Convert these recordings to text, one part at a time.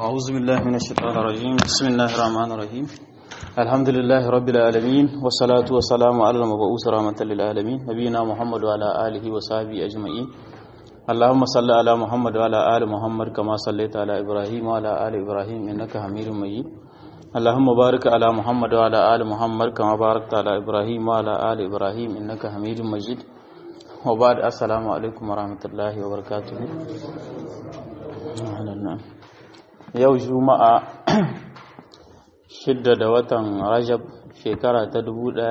أعوذ بالله من الشيطان الرجيم بسم الله الرحمن الرحيم الحمد لله رب العالمين والصلاة والسلام على المبعوث رحمة للعالمين نبينا محمد وعلى آله وصحبه أجمعين اللهم صل على محمد وعلى آل محمد كما صليت على إبراهيم وعلى آل إبراهيم إنك حميد مجيد اللهم بارك على محمد وعلى آل محمد كما باركت على إبراهيم وعلى آل إبراهيم إنك حميد مجيد وبعد السلام عليكم ورحمة الله وبركاته yau juma'a shidda da watan rajab shekara ta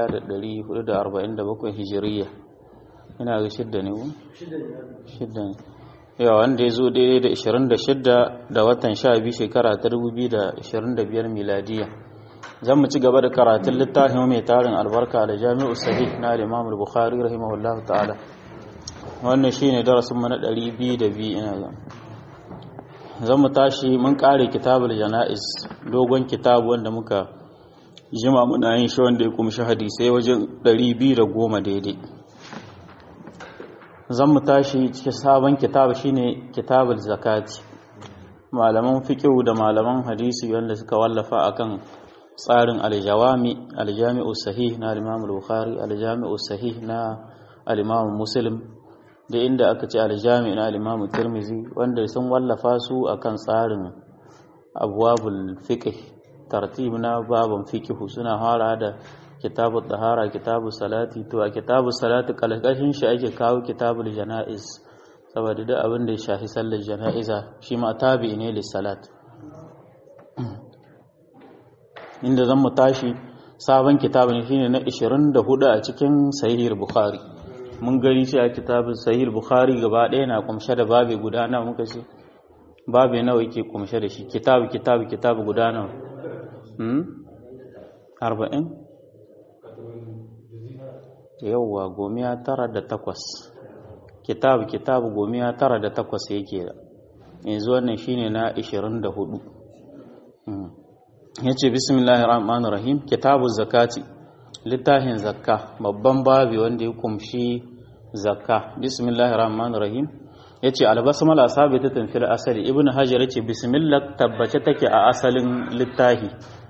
1447 hijiriya ina ga shidda ne ku? shidda ne yawa wanda ya zo daidai da 26 da watan 12 shekara ta 2025 miladiya zan mu ci gaba da karatun littafin mai tarin albarka da jami'u sahih na imam al-bukhari rahimahullahu ta'ala wannan shine darasin mu na 202 ina ga zan mu tashi mun kare kitabul jana'iz dogon kitabu wanda muka jima muna yin shi wanda ya kumshi hadisai wajen 210 daidai zan mu tashi cikin sabon kitabu shine kitabul zakati malaman fiqh da malaman hadisi wanda suka wallafa akan tsarin aljawami aljami'u sahih na al-imam al-bukhari aljami'u sahih na al-imam muslim da inda aka ce aljami na alimamu tirmizi wanda sun wallafa su akan tsarin abuwabul fiqh tartib na baban fiqh suna fara da kitabu tahara kitabu salati to a kitabu salati kalkashin shi ake kawo kitabul janaiz saboda duk abin da ya shafi sallar janaiza shi ma tabi ne lis salat inda zan mu tashi sabon kitabun shine na 24 a cikin sahih bukhari mun gani cewa kitabun sahih bukhari gaba ɗaya na kumshe da babe guda nawa muka ce babe nawa yake kumshe da shi kitabu kitabu kitabu guda nawa hmm 40 yawwa gomiya tara da takwas kitabu kitabu gomiya tara da takwas yake da yanzu wannan shine na 24 yace bismillahir rahmanir rahim kitabu zakati littafin zakka babban babi wanda ya kumshi zakka bismillahir rahmanir rahim yace albasmala sabitatun fil asali ibnu hajar yace bismillah tabbace take a asalin littafi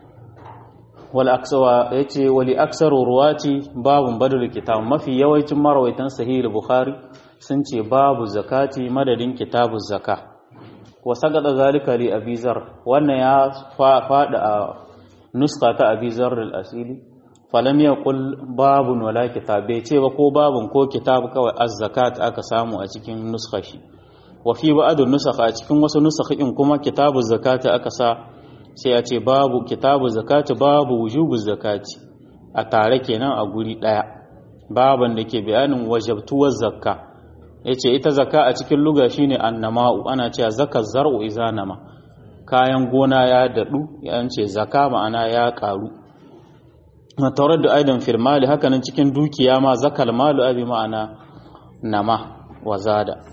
wal aksawa yace wali aksaru ruwati babun badal kitab mafi yawancin marawaitan sahih bukhari sun ce babu zakati madadin kitabu zakka wa sagada zalika li abizar wannan ya fada a nuska ta abizar al-asili falam ya kul babun wala kitab bai ce ba ko babun ko kitab kawai az-zakat aka samu a cikin nuskashi wa fi ba'dun nusakha a cikin wasu nusakhin kuma kitabu zakati aka sa sai a ce babu kitabu zakati babu wujubu zakati a tare kenan a guri daya baban da ke bayanin wajabtuwar zakka yace ita zakka a cikin luga shine annama'u ana cewa zakar zar'u iza nama kayan gona ya dadu yance zakka ma'ana ya karu taurar da aidan firmali hakanan cikin dukiya ma zakal malu abi ma'ana nama wa zada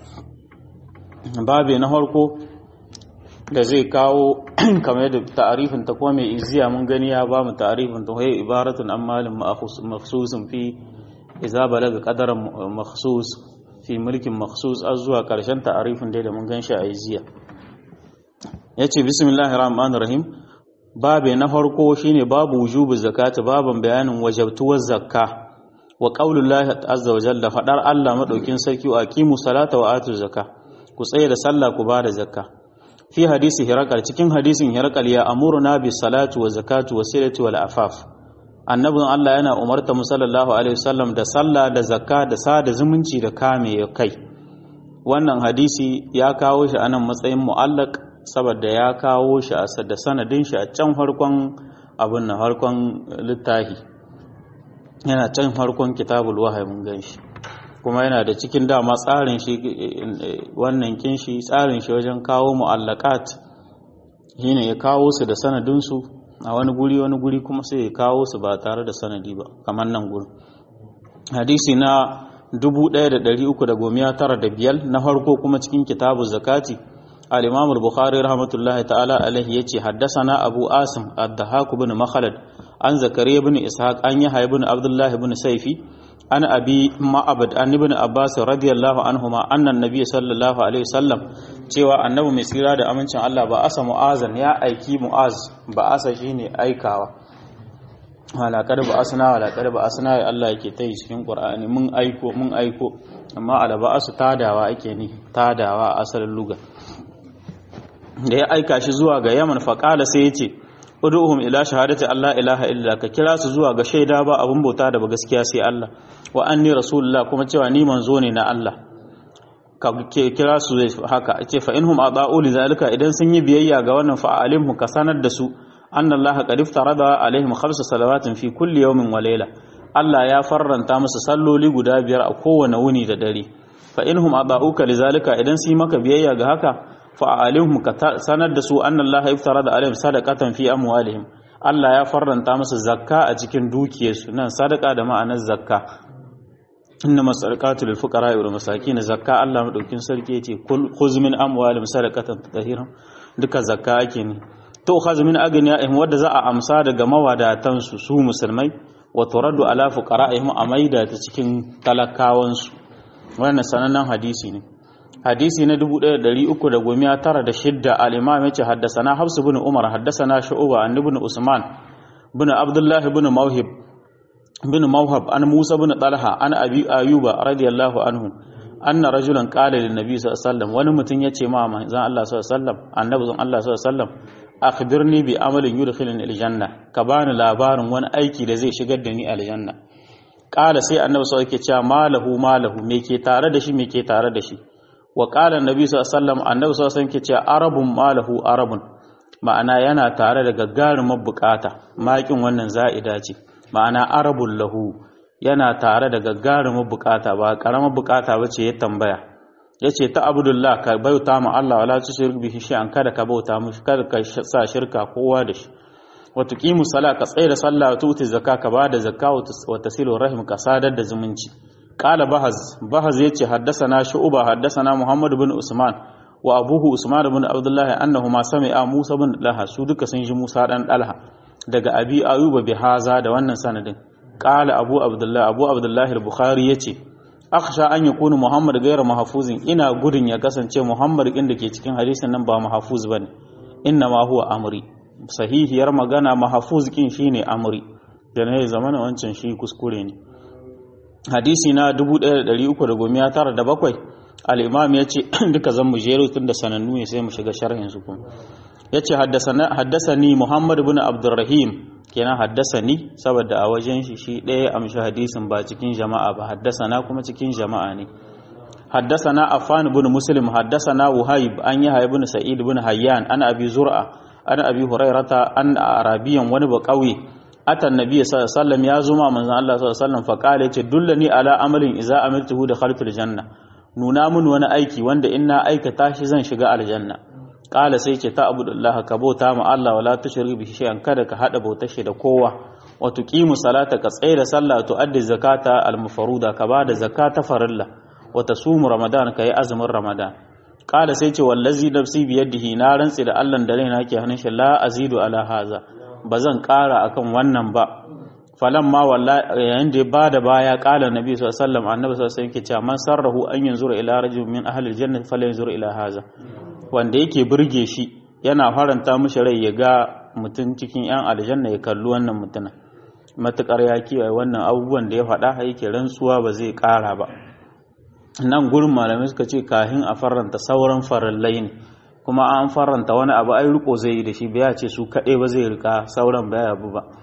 babe na harko da zai kawo kamar da ta'arifin ta kuma mai iziya mun gani ya ba mu ta'arifin ta hoye ibaratun an malin makhsusin fi iza balaga qadaran makhsus fi mulkin makhsus az zuwa karshen ta'arifin dai da mun gan shi a iziya yace bismillahir rahmanir rahim babe na farko shine babu wujubu zakati baban bayanin wajabtuwar zakka wa qaulullahi azza wa jalla fadar Allah madaukin sarki wa aqimu salata wa atu zakka ku tsaye da sallah ku bada zakka fi hadisi hirakal cikin hadisin hirakal ya amuruna bis salati wa zakati wa silati wal afaf annabin Allah yana umarta mu sallallahu alaihi wasallam da sallah da zakka da sada zumunci da kame kai wannan hadisi ya kawo shi anan matsayin mu'allaq saboda ya kawo shi a da sanadin shi a can farkon abin na farkon littafi yana can farkon kitabul wahayi mun gan shi kuma yana da cikin dama tsarin shi wannan kin shi tsarin shi wajen kawo mu'allaqat shine ya kawo su da sanadin su a wani guri wani guri kuma sai ya kawo su ba tare da sanadi ba kamar nan gurin hadisi na 1395 na farko kuma cikin kitabu zakati الإمام البخاري رحمة الله تعالى عليه يتي حدثنا أبو آسم الضحاك بن مخلد عن زكريا بن إسحاق عن يحيى بن عبد الله بن سيفي an abi ma'abad an ibn abbas radiyallahu anhuma annan nabiy sallallahu alaihi wasallam cewa annabi mai tsira da amincin Allah ba asa mu'azan ya aiki mu'az ba asa shine aikawa halakar ba asna halakar ba asna ya Allah yake ta yi cikin qur'ani mun aiko mun aiko amma alaba asu tadawa ake ni tadawa a asalin luga da ya aika shi zuwa ga yaman faqala sai yace ud'uhum ila shahadati Allah ilaha illa ka kira su zuwa ga shaida ba abun bauta da ba gaskiya sai Allah wa anni rasulullah kuma cewa ni manzo ne na Allah ka kira su haka ce fa inhum ada'u li zalika idan sun yi biyayya ga wannan fa alimhu ka sanar da su anna Allah qad iftarada alaihim khamsa salawatin fi kulli yawmin wa layla Allah ya farranta musu salloli guda biyar a kowane wuni da dare fa inhum ada'uka li zalika idan sun yi maka biyayya ga haka fa'alihum ka sanar da su annan Allah iftara da alayhim sadaqatan fi amwalihim Allah ya farranta musu zakka a cikin dukiyarsu nan sadaka da ma'anar zakka inna masadaqatu lil fuqara wal masakin zakka Allah madaukin sarki yace khuz min amwalihim sadaqatan tahiran duka zakka ake ne to khaz min aghniyahim wadda za a amsa daga mawadatan su su musulmai wa turaddu ala fuqara'ihim a maida ta cikin talakawansu wannan sanannen hadisi ne hadisi na 1396 al-imam yace haddathana Hafs ibn Umar haddathana Shu'ba an ibn Usman ibn Abdullah ibn Mawhib ibn Mawhab an Musa ibn Talha an Abi Ayyuba radiyallahu anhu anna rajulan qala lin nabi sallallahu alaihi wasallam wani mutum yace ma manzon Allah sallallahu alaihi wasallam annabi zan Allah sallallahu alaihi wasallam akhbirni bi amalin yudkhiluni aljanna ka bani labarin wani aiki da zai shigar da ni aljanna qala sai annabi sallallahu alaihi wasallam yake cewa malahu malahu me ke tare da shi me ke tare da shi wa ƙala nabi sallallahu annabi sallallahu alaihi ke ce arabun malahu arabun ma'ana yana tare da gagarumar bukata makin wannan za'ida ce ma'ana arabun lahu yana tare da gagarumar bukata ba karamar bukata ba ce ya tambaya ya ce ta abdullah ka bauta ma Allah wala tushrik bihi shay'an kada ka bauta mushi kada ka sa shirka kowa da shi wa tuqimu sala ka tsaya da sallah wa tuti zakka ka bada zakka wa tasilu rahim ka sadar da zumunci قال بهز بهز يتي حدثنا شعبة حدثنا محمد بن عثمان وأبوه عثمان بن عبد الله أنهما سمع موسى بن لها su duka sun ji Musa dan Dalha daga Abi Ayyuba bi haza da wannan sanadin qala Abu Abdullah Abu Abdullah al-Bukhari yace akhsha an yakunu Muhammad ghayra mahfuzin ina gudun ya kasance Muhammad din da ke cikin hadisin nan ba mahfuz bane inna ma huwa amri sahihiyar magana mahfuz kin shine amri da ne zamana wancan shi kuskure ne hadisi na 1397 al-imam ya ce duka zan mu jero tun da sanannu ne sai mu shiga sharhin su kuma ya ce haddasani muhammad ibn abdurrahim kenan haddasani saboda a wajen shi shi ɗaya amshi hadisin ba cikin jama'a ba haddasana kuma cikin jama'a ne haddasana affan ibn muslim haddasana wuhaib an yi ibn sa'id ibn hayyan an abi zur'a an abi hurairata an arabiyan wani ba kauye atan nabi sallallahu alaihi wasallam ya zuma manzon Allah sallallahu alaihi wasallam fa kale yace dullani ala amalin idza amiltuhu da khalfil janna nuna mun wani aiki wanda in na aikata shi zan shiga aljanna kala sai ce ta abudullah ka bauta ma Allah wala tushrik bihi shay'an kada ka hada bautar shi da kowa wa tuqimu salata ka tsaya da sallah to addi zakata al mafruda ka bada zakata farilla wa tasumu ramadan ka yi azumin ramadan kala sai ce wallazi nafsi biyadihi na rantsi da Allah da raina ke hannun shi la azidu ala haza ba zan ƙara akan wannan ba falan ma yayin da ya ba da baya ƙala nabi sallallahu alaihi wasallam annabi sallallahu alaihi wasallam cewa man sarrahu an yanzura ila rajul min ahli aljanna falyanzur ila haza wanda yake burge shi yana faranta mishi rai ya ga mutum cikin yan aljanna ya kalli wannan mutumin matukar ya kiyaye wannan abubuwan da ya faɗa yake rantsuwa ba zai ƙara ba nan gurin malamai suka ce kahin a faranta sauran farallai ne kuma an faranta wani abu ai riko zai yi da shi baya ce su kaɗai ba zai rika sauran baya abu ba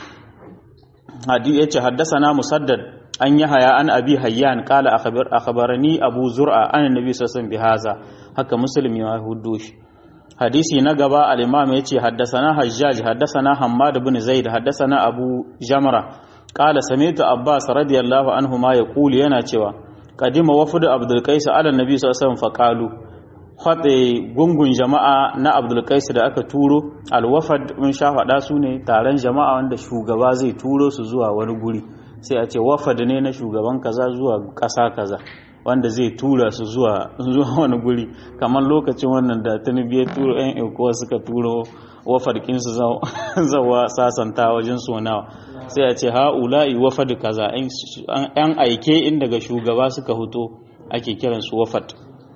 hadi yace haddathana musaddad an haya an abi hayyan qala akhbar akhbarani abu zur'a an annabi sallallahu alaihi bihaza haka muslim ya hudo shi hadisi na gaba al-imam yace haddathana hajjaj haddathana hammad ibn zaid haddathana abu jamra qala sami'tu abbas radiyallahu anhu ma yaqulu yana cewa qadima wafd abdul qais ala annabi sallallahu alaihi wasallam faqalu haɗe gungun jama'a na abdulkais da aka turo alwafad mun sha faɗa su ne taron jama'a wanda shugaba zai turo su zuwa wani guri sai a ce wafad ne na shugaban kaza zuwa ƙasa kaza wanda zai tura su zuwa zuwa wani guri kamar lokacin wannan da tunubi ya turo yan ikowa suka turo wafarkin su zawa sasanta wajen sonawa sai a ce ha'ula'i wafad kaza yan aike in daga shugaba suka huto ake kiran su wafad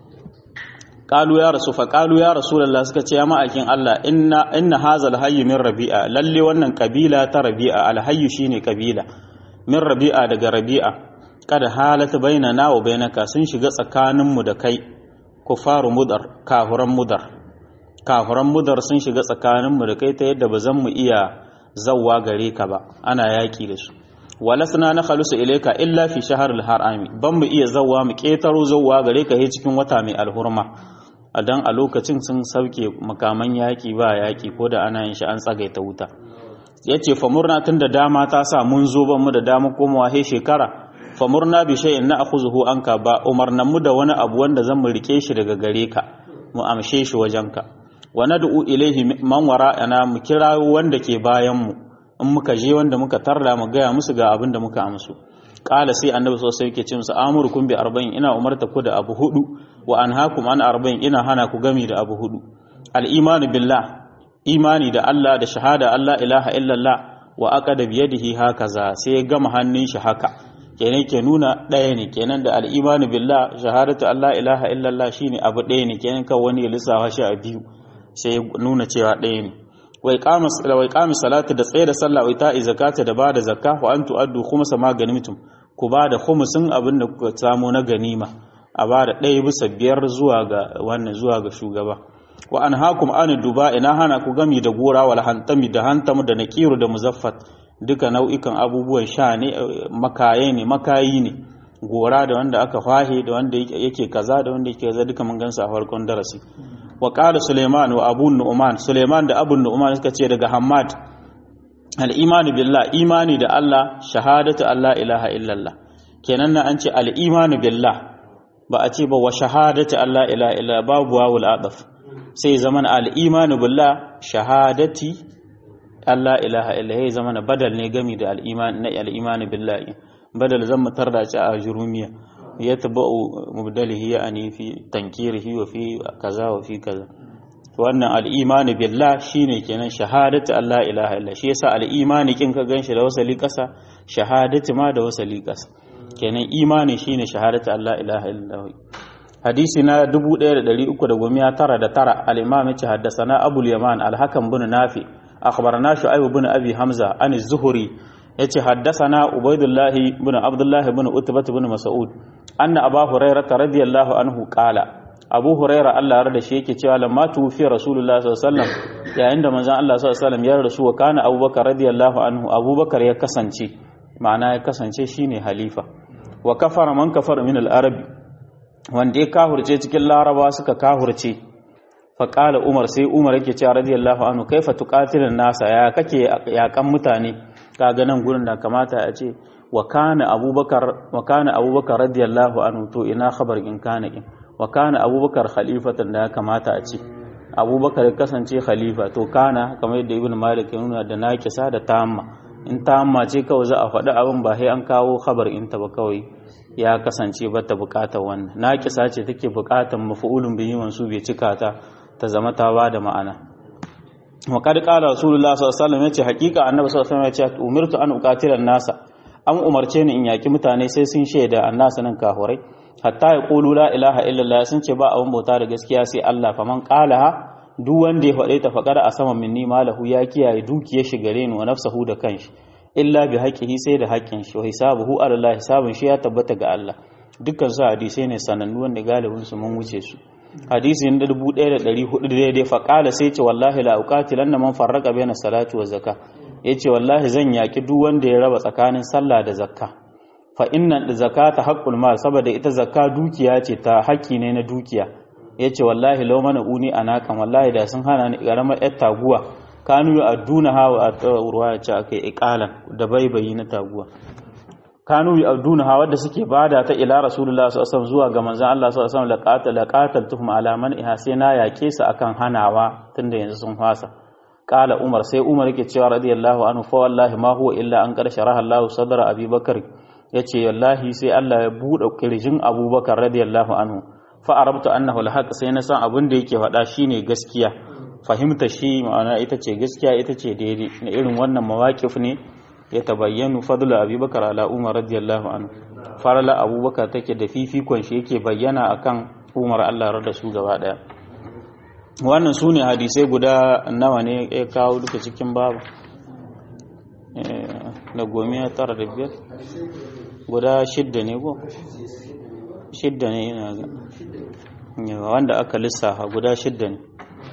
qalu ya rasu fa qalu ya rasulullah suka ce ya ma'akin Allah inna inna hazal hayy min rabi'a lalle wannan kabila ta rabi'a alhayy shine kabila min rabi'a daga rabi'a kada halata bainana wa bainaka sun shiga tsakaninmu da kai kufaru mudar kafuran mudar kafuran mudar sun shiga tsakaninmu da kai ta yadda ba zan mu iya zawwa gare ka ba ana yaki da su walasna na khalusu ilayka illa fi shahril harami ban mu iya zawwa mu ketaro zawwa gare ka he cikin wata mai alhurma dan a lokacin sun sauke makaman yaki ba yaki ko da ana yin shi an tsagaita wuta yace fa murna tun da dama ta sa mun zo ban mu da dama komawa he shekara fa murna bi shay'in na akhuzuhu anka ba umarnan mu da wani abu wanda zan mu rike shi daga gare ka mu amshe shi wajenka wa nad'u ilaihi man wara'ana mu kira wanda ke bayan mu in muka je wanda muka tarda mu gaya musu ga abin da muka amsu qala sai annabi sosai yake ce musu amurukum bi arba'in ina umarta ku da abu hudu wa anhaakum an arba'in ina hana ku gami da abu hudu al imanu billah imani da Allah da shahada Allah ilaha illallah wa aqada bi yadihi hakaza sai ya gama hannun shi haka kenan ke nuna ɗaya ne kenan da al'imanu billah shahadatu Allah ilaha illallah shine abu ɗaya ne kenan kan wani ya lissafa shi a biyu sai nuna cewa ɗaya ne wai kama salatu da tsaye da sallah wai ta'i zakata da bada zakka wa an tu'addu khumsa ma ganimtum ku bada khumsin abin da kuka samu na ganima a bada ɗaya bisa biyar zuwa ga wannan zuwa ga shugaba wa an hakum an duba ina hana ku gami da gora wal hantami da hantamu da nakiru da muzaffat duka nau'ikan abubuwan sha ne makaye ne makayi ne gora da wanda aka fahe da wanda yake kaza da wanda yake kaza duka mun gansu a farkon darasi wa qala suleiman wa abu nu'man suleiman da abu nu'man suka ce daga hammad al imani billah imani da Allah shahadatu Allah ilaha illallah kenan na an ce al imani billah ba a ce ba wa shahadatu Allah ilaha illallah babu wawul adaf sai zaman al imani billah shahadati Allah ilaha illa ya zama na badal ne gami da al'iman na al'imani billahi badal zan mutar da ci a jurumiya ya taba'u mubdalihi ya ani fi tankirihi wa fi kaza wa fi kaza wannan al'imani billah shine kenan shahadatu Allah ilaha illa shi yasa al'imani kin ka ganshi da wasali kasa shahadatu ma da wasali kasa kenan imani shine shahadatu Allah ilaha illa hadisi na 1399 al-imam ya ce haddasa abul yaman al-hakam bin nafi أخبرنا شعيب بن أبي حمزة عن الزهري يتي حدثنا عبيد الله بن عبد الله بن أتبة بن مسعود أن أبا هريرة رضي الله عنه قال أبو هريرة الله رد شيء cewa lamma tufi Rasulullah sallallahu alaihi wasallam yayin da manzon Allah sallallahu alaihi wasallam ya rasu wa kana Abu Bakar radiyallahu anhu Abu Bakar ya kasance ma'ana ya kasance shine halifa wa kafara man kafara min al-arab wanda ya kahurce cikin laraba suka kahurce faƙala umar sai umar yake cewa radiyallahu anhu kaifa tuqatilun nasa ya kake yakan mutane kaga nan gurin da kamata a ce wa kana abubakar wa kana abubakar radiyallahu anhu to ina khabar in kana in wa kana abubakar khalifatan da ya kamata a ce abubakar ya kasance khalifa to kana kamar yadda ibn malik ya nuna da nakisa da tamma in tamma ce kawai za a faɗi abin ba sai an kawo khabar in ta ba kawai ya kasance ba ta buƙatar wannan nakisa ce take buƙatar maf'ulun bihi mansu bai cika ta ta zama ta ba da ma'ana wa kad qala rasulullah sallallahu alaihi wasallam yace hakika annabi sallallahu alaihi wasallam yace umirtu an uqatila nasa an umarce ni in yaki mutane sai sun shaida annasa nan kahurai hatta ya qulu la ilaha illallah sun ce ba abun bauta da gaskiya sai Allah faman qalaha duk wanda ya faɗe ta faƙara a saman minni malahu ya kiyaye dukiyar shi gare ni wa nafsahu da kanshi illa bi haqqihi sai da haƙƙin shi wa hisabuhu ala Allah hisabun shi ya tabbata ga Allah dukkan su hadisai ne sanannu wanda galibin su mun wuce su hadisi na 1400 daidai faƙala sai ce wallahi la uqatilanna man farraqa baina salati wa zakka yace wallahi zan yaki duk wanda ya raba tsakanin sallah da zakka fa inna zakata haqqul mal saboda ita zakka dukiya ce ta haƙƙi ne na dukiya yace wallahi law mana uni anakan wallahi da sun hana ni garamar yar taguwa kanu aduna hawa a ruwa ya ce akai iqalan da baibayi na taguwa kanu yauduna ha wadda suke bada ta ila rasulullah sallallahu alaihi zuwa ga manzon Allah sallallahu alaihi wasallam laqata laqataltuhum ala man iha sai na yake su akan hanawa tunda yanzu sun fasa qala umar sai umar yake cewa radiyallahu anhu fa wallahi ma huwa illa an qad sharaha Allah sadra abi bakr yace wallahi sai Allah ya bude kirjin Abubakar radiyallahu anhu fa arabtu annahu alhaq sai na san abin da yake faɗa shine gaskiya fahimta shi ma'ana ita ce gaskiya ita ce daidai na irin wannan mawaƙif ne ya tabayyanu fadlu abubakar ala umar radiyallahu anhu farala abubakar take da fifikon shi yake bayyana akan umar Allah da su gaba daya wannan sune hadisai guda nawa ne ya kawo duka cikin babu na gomiya tara da biyar guda shidda ne ko shidda ne ina ga wanda aka lissafa guda shidda ne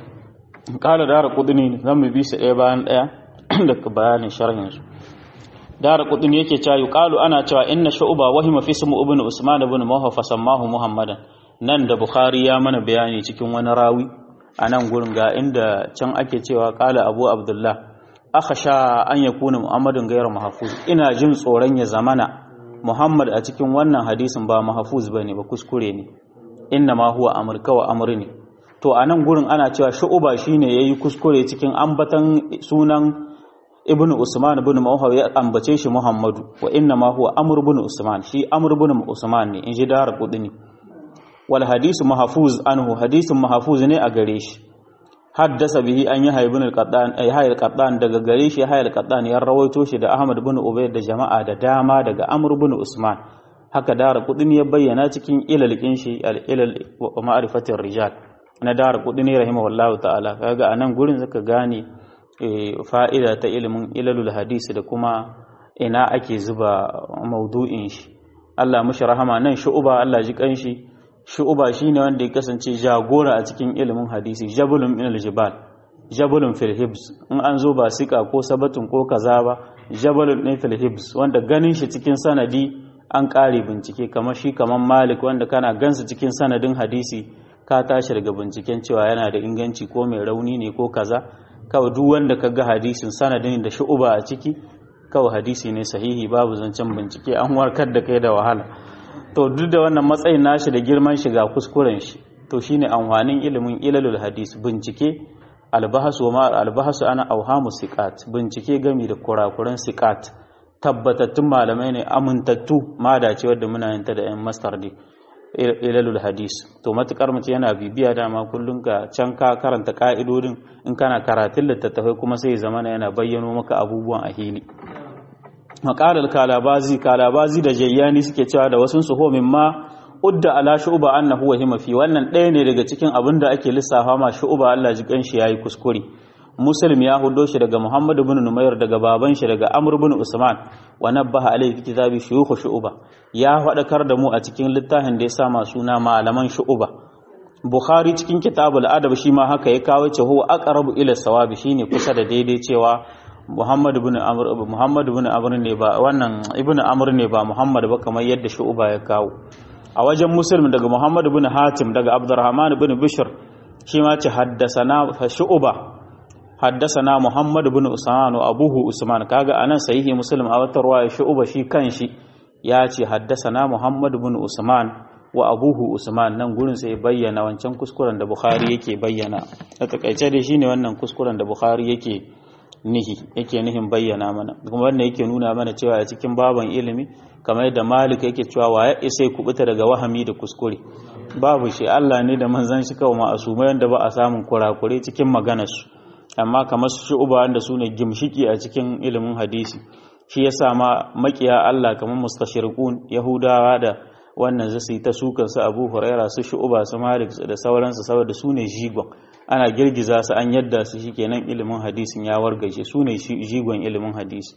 kala dara kudini zan mu bi su ɗaya bayan ɗaya da bayanin sharhinsu dara kudini yake cewa yuqalu ana cewa inna shu'ba wahima fi ismu ibn usman ibn mawha fa sammahu muhammadan nan da bukhari ya mana bayani cikin wani rawi a nan gurin ga inda can ake cewa kala abu abdullah akhasha an yakuna muhammadun ghayra mahfuz ina jin tsoron ya zamana muhammad a cikin wannan hadisin ba mahfuz bane ba kuskure ne inna ma huwa amr kawa amr ne to a nan gurin ana cewa shu'uba shine yayi kuskure cikin ambatan sunan ibnu usman ibn mawhaw ya ambace shi muhammadu wa inna ma huwa amr ibn usman shi amr ibn usman ne in ji dar qudni wal hadisu mahfuz anhu hadisun mahfuz ne a gare shi haddasa bihi an yi haibun al-qaddan ay hayy al-qaddan daga gare shi hayy al-qaddan ya rawaito shi da ahmad ibn ubayd da jama'a da dama daga amr ibn usman haka dar qudni ya bayyana cikin ilalkin shi al-ilal wa ma'rifatir rijal na dar qudni rahimahullahu ta'ala kaga anan gurin zaka gane fa'ida ta ilimin ilalul hadisi da kuma ina ake zuba maudu'in shi Allah mushi rahama nan shu'uba Allah ji kanshi shu'uba shine wanda ya kasance jagora a cikin ilimin hadisi jabulun min aljibal jabulun fil hibs in an zo ba sika ko sabatun ko kaza ba jabalun din fil hibs wanda ganin shi cikin sanadi an kare bincike kamar shi kamar malik wanda kana gansu cikin sanadin hadisi ka tashi daga binciken cewa yana da inganci ko mai rauni ne ko kaza kawai duk wanda ka ga hadisin sanadin da shu'uba a ciki kawai hadisi ne sahihi babu zancen bincike an warkar da kai da wahala to duk da wannan matsayin nashi da girman shi ga kuskuren shi to shine amfanin ilimin ilalul hadis bincike albahasu ma albahasu ana auhamu siqat bincike gami da kurakuran siqat tabbatattun malamai ne amintattu ma dace wadda muna yin ta da yan master ne ilalul hadis to matukar mace yana bibiya dama kullum ka can ka karanta ka'idodin in kana karatun littattafai kuma sai zamana yana bayyano maka abubuwan a hili maqalal kalabazi kalabazi da jayyani suke cewa da wasun su homin ma udda ala shu'ba annahu wa hima fi wannan ɗaya ne daga cikin abin da ake lissafa ma shu'ba Allah ji kanshi yayi kuskure muslim ya hudo shi daga muhammad ibn numayr daga baban shi daga amr ibn usman wa nabbaha alayhi fi kitabi shuyukh shu'ba ya faɗakar da mu a cikin littafin da ya sa ma suna malaman shu'ba bukhari cikin kitabul adab shi ma haka ya kawo ce huwa aqrabu ila sawabi shine kusa da daidai cewa muhammad ibn amr muhammad ibn amr ne ba wannan ibn amr ne ba muhammad ba kamar yadda shu'ba ya kawo a wajen muslim daga muhammad ibn hatim daga abdurrahman ibn bishr shi ma ce haddasana shu'ba haddasana muhammad ibn usman wa abuhu usman kaga anan sahihi muslim a wata ruwaya shu'ba shi kanshi ya ce haddasana muhammad ibn usman wa abuhu usman nan gurin sai bayyana wancan kuskuren da bukhari yake bayyana a takaice dai shine wannan kuskuren da bukhari yake nihi yake nihin bayyana mana kuma wannan yake nuna mana cewa a cikin baban ilimi kamar yadda malik yake cewa wa ya isa kubuta daga wahami da kuskure babu shi Allah ne da manzon shi kawai ma'asumai wanda ba a samun kurakure cikin maganarsu amma kamar su uba wanda su ne gimshiki a cikin ilimin hadisi shi yasa ma makiya Allah kamar mustashirqun yahudawa da wannan zasu ta sukan su Abu Huraira su Shu'ba su Malik da sauransu saboda su ne jigon ana girgiza su an yadda su shikenan ilimin hadisin ya wargaje su ne jigon ilimin hadisi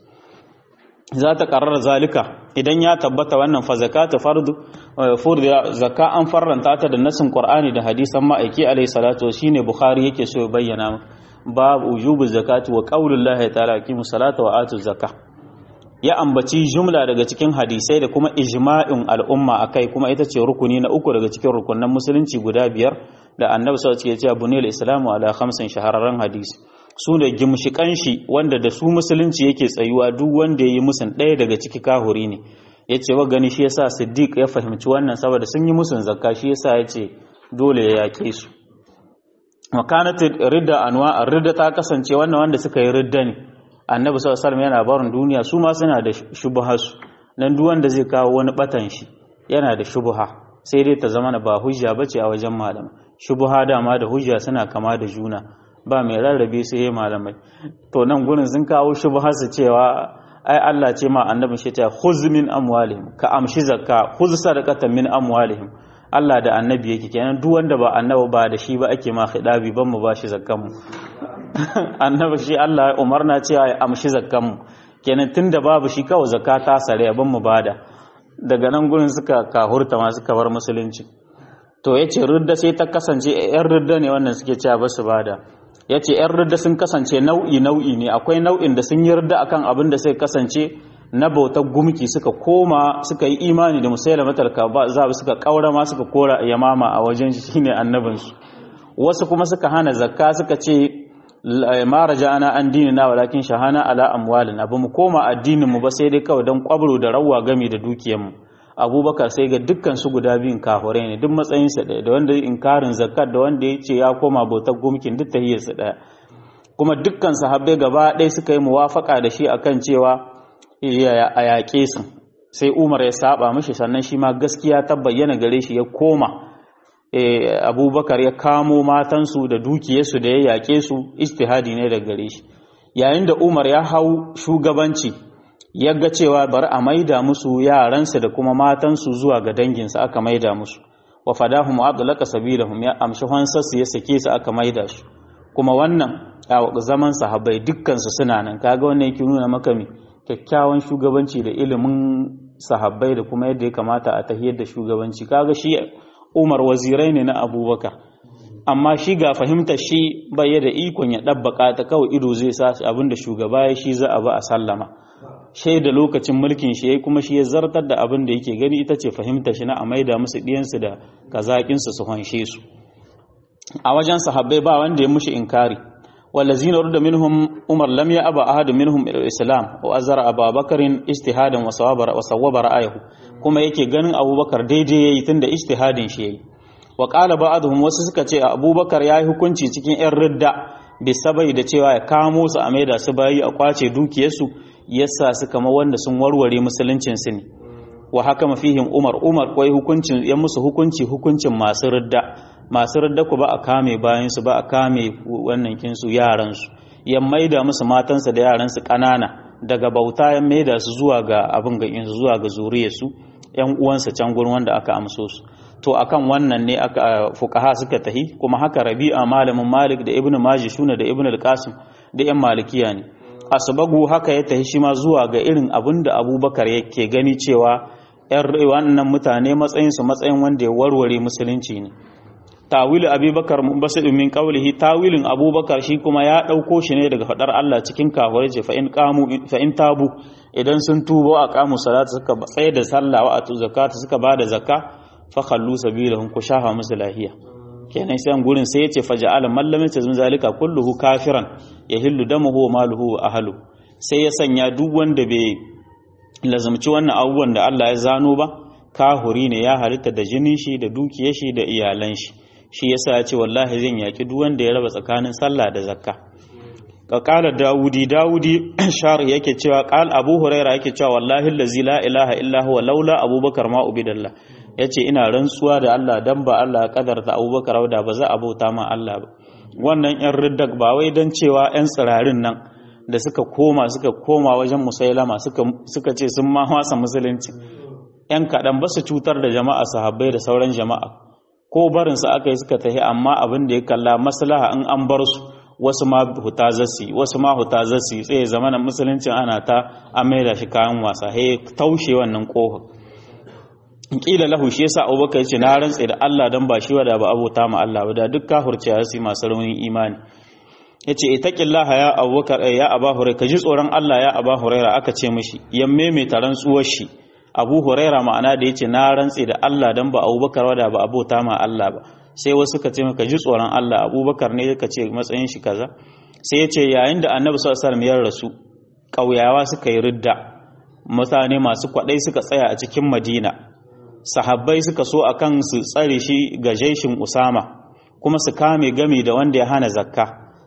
za ta karar zalika idan ya tabbata wannan fa zakata fardu furda zakka an farranta ta da nasin qur'ani da hadisan ma'aiki alayhi salatu shine bukhari yake so ya bayyana babu wujubu zakati wa qaulullahi ta'ala aqimus salata wa atuz zakah ya ambaci jumla daga cikin hadisai da kuma ijma'in al'umma akai kuma ita ce rukuni na uku daga cikin rukunan musulunci guda biyar da annabi sallallahu alaihi wasallam ya ce bunil islamu ala khamsin shahararren hadisi su ne gimshikan shi wanda da su musulunci yake tsayuwa duk wanda ya yi musun ɗaya daga ciki kahuri ne ya ce wa gani shi yasa siddiq ya fahimci wannan saboda sun yi musun zakka shi yasa ya ce dole ya yaƙe su makanatin ridda anwa ridda ta kasance wannan wanda suka yi ridda ne annabi sallallahu alaihi yana barin duniya su ma suna da shubhasu dan duk wanda zai kawo wani batan shi yana da shubha sai dai ta zama ba hujja bace a wajen malamai shubha dama da hujja suna kama da juna ba mai rarrabe su yi malamai to nan gurin sun kawo shubha su cewa ai Allah ce ma annabin shi ta khuz min amwalihim ka amshi zakka khuz sadaqatan min amwalihim Allah da annabi yake kenan duk wanda ba annabi ba da shi ba ake ma khidabi ban mu bashi zakkan mu annabi shi Allah ya umarna cewa ya amshi zakkan mu kenan tunda babu shi kawai zakka ta sare ban mu bada daga nan gurin suka kahurta ma suka bar musulunci to yace rudda sai ta kasance yan rudda ne wannan suke cewa ba su bada yace yan rudda sun kasance nau'i nau'i ne akwai nau'in da sun yi rudda akan abin da sai kasance na bautar gumki suka koma suka yi imani da musailama talka ba za suka kaura ma suka kora yamama a wajen shi shine annabinsu wasu kuma suka hana zakka suka ce ma raja'ana an dinina walakin shahana ala amwalin abu mu koma addinin mu ba sai dai kawai dan kwabro da rawa gami da dukiyar mu abubakar sai ga dukkan su guda biyun kafirai ne duk matsayin sa da wanda inkarin zakat da wanda ya ce ya koma bautar gumkin duk tahiyar sa daya kuma dukkan sahabbai gaba ɗaya suka yi muwafaka da shi akan cewa a yaƙe su sai umar ya saba mashi sannan shi ma gaskiya ta bayyana gare shi ya koma abubakar ya kamo matansu da dukiyarsu da ya yaƙe su istihadi ne da gare shi yayin da umar ya hau shugabanci ya ga cewa bari a maida musu yaransu da kuma matansu zuwa ga danginsu aka maida musu wa fadahum abdulaka sabilahum ya amshi hansarsu ya sake su aka maida su kuma wannan a zaman sahabbai dukkansu suna nan kaga wannan yake nuna maka me kyakkyawan shugabanci da ilimin sahabbai da kuma yadda ya kamata a tahiyar da shugabanci kaga shi umar wazirai ne na abubakar amma shi ga fahimtar shi bai da ikon ya ɗabbaka ta kawai ido zai sa abin da shugaba ya shi za a ba a sallama shai da lokacin mulkin shi ya kuma shi ya zartar da abin da yake gani ita ce fahimtar shi na a maida musu ɗiyansu da kazaƙinsu su hanshe su a wajen sahabbai ba wanda ya mushi inkari والذين رد منهم عمر لم يأبى أحد منهم إلى الإسلام وأزر أبا بكر اجتهادا وصوب رأيه كما yake ganin Abubakar daidai yayi tunda ijtihadin shi yayi wa qala ba'dhum wasu suka ce Abubakar yayi hukunci cikin ƴan ridda bisabai da cewa ya kamo su a maida su bayi a kwace dukiyarsu yasa su kama wanda sun warware musuluncin su ne wa haka mafihim Umar Umar koi hukuncin ya musu hukunci hukuncin masu ridda masu ridda ku ba a kame bayan su ba a kame wannan kinsu yaran su ya maida musu matansa da yaran su kanana daga bauta ya maida su zuwa ga abin ga insu zuwa ga zuriyar su yan uwansa can gurin wanda aka amso su to akan wannan ne aka fuqaha suka tahi kuma haka Rabi'a malamin Malik da Ibn Majah shuna da Ibn al-Qasim da yan Malikiya ne asbagu haka ya tahi shi ma zuwa ga irin abin da Abubakar yake gani cewa yan wannan mutane matsayin su matsayin wanda ya warware musulunci ne tawilu abubakar munbasid min qawlihi tawilin abubakar shi kuma ya dauko shi ne daga fadar Allah cikin kafirai ce fa in qamu fa in tabu idan sun tubo a qamu salata suka tsaye da sallah wa atu zakata suka bada zakka fa khallu sabilahum ku shafa musu lahiya kenan sai gurin sai yace faja'ala man lam yatazun zalika kulluhu kafiran yahillu damuhu wa maluhu wa ahlu sai ya sanya duk wanda bai lazumci wannan abubuwan da Allah ya zano ba kahuri ne ya halitta da jinin shi da dukiyar shi da iyalan shi shi yasa ya ce wallahi zan yaki duk wanda ya raba tsakanin sallah da zakka ka kala dawudi dawudi shar yake cewa qal abu huraira yake cewa wallahi allazi la ilaha illa huwa laula abubakar ma ubidallah yace ina rantsuwa da Allah dan ba Allah ya kadarta abubakar da ba za a bauta ma Allah ba wannan yan riddak ba wai dan cewa yan tsirarin nan da suka koma suka koma wajen musailama suka suka ce sun ma wasa musulunci yan kaɗan ba su cutar da jama'a sahabbai da sauran jama'a ko barinsu aka yi suka tafi amma abin da ya kalla maslaha in an bar su wasu ma huta zasi wasu ma huta zasi tsaye zamanin musuluncin ana ta an maida shi kayan wasa he taushe wannan kofa kila lahu shi yasa abubakar ya ce na rantse da Allah dan ba shi wada ba abota ma Allah ba da duk kafirci ya su masu raunin imani yace itaqillaha ya abubakar ya aba hurairah ka ji tsoron Allah ya aba hurairah aka ce mishi yamme mai taran tsuwar shi abu huraira ma'ana da ya ce na rantse da Allah don ba abubakar wada ba abota ma Allah ba sai wasu ka ce maka ji tsoron Allah abubakar ne ka ce matsayin shi kaza sai ya ce yayin da annabi sallallahu alaihi ya rasu ƙauyawa suka yi ridda mutane masu kwaɗai suka tsaya a cikin madina sahabbai suka so akan su tsare shi ga jaishin usama kuma su kame gami da wanda ya hana zakka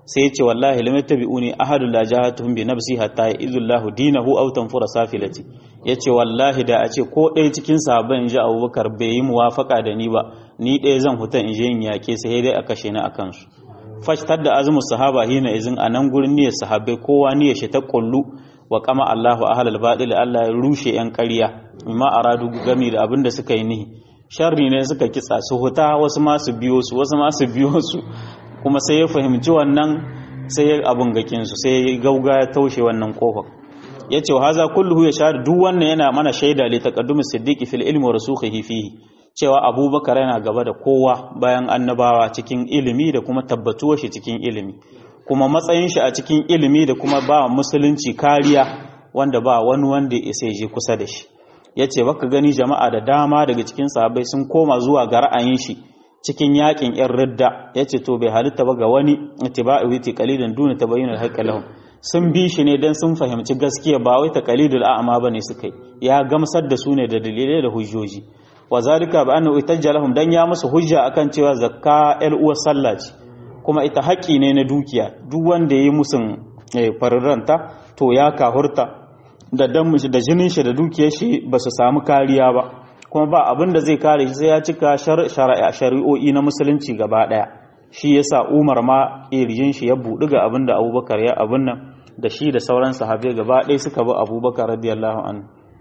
sai ya ce wallahi lam yattabi'uni ahadun la jahatuhum bi nafsi hatta ya'izullahu dinahu aw tanfura safilati yace wallahi da a ce ko ɗaya cikin sahabban inji Abubakar bai yi muwafaka da ni ba ni ɗaya zan huta in je in yake sai dai a kashe ni akan su fashtar da azumin sahaba hina izin a nan gurin niyyar sahabbai kowa niyyar shi ta kullu wa kama Allahu ahlal batil Allah ya rushe yan ƙarya amma aradu gami da abin da suka yi nihi sharri ne suka kitsa su huta wasu ma su biyo su wasu ma su biyo su kuma sai ya fahimci wannan sai ya abun gakin su sai ya gauga ya taushe wannan kofar yace wa haza kulluhu ya shahadu duk wannan yana mana shaida li taqaddumi siddiqi fil ilmi wa rusukhihi fihi cewa abubakar yana gaba da kowa bayan annabawa cikin ilimi da kuma tabbatuwar shi cikin ilimi kuma matsayin shi a cikin ilimi da kuma ba musulunci kariya wanda ba wani wanda ya sai je kusa da shi yace baka gani jama'a da dama daga cikin sahabbai sun koma zuwa ga ra'ayin shi cikin yakin yan ridda yace to bai halitta ba ga wani ittiba'i witi qalilan duna tabayyun al-haqq lahum sun bi shi ne dan sun fahimci gaskiya ba wai taqalidul a'ma bane suka yi ya gamsar da su ne da dalilai da hujjoji wa zalika bi annahu itajja lahum dan ya musu hujja akan cewa zakka el uwa sallah ce kuma ita haƙi ne na dukiya duk wanda yayi musun fariranta to ya kahurta da dan da jinin shi da dukiyar shi ba su samu kariya ba kuma ba abin da zai kare shi sai ya cika shari'o'i na musulunci gaba daya shi yasa Umar ma irijin shi ya buɗu ga abin da Abubakar ya abin nan da shi da sauran sahabbai gaba ɗaya suka bi Abubakar radiyallahu anhu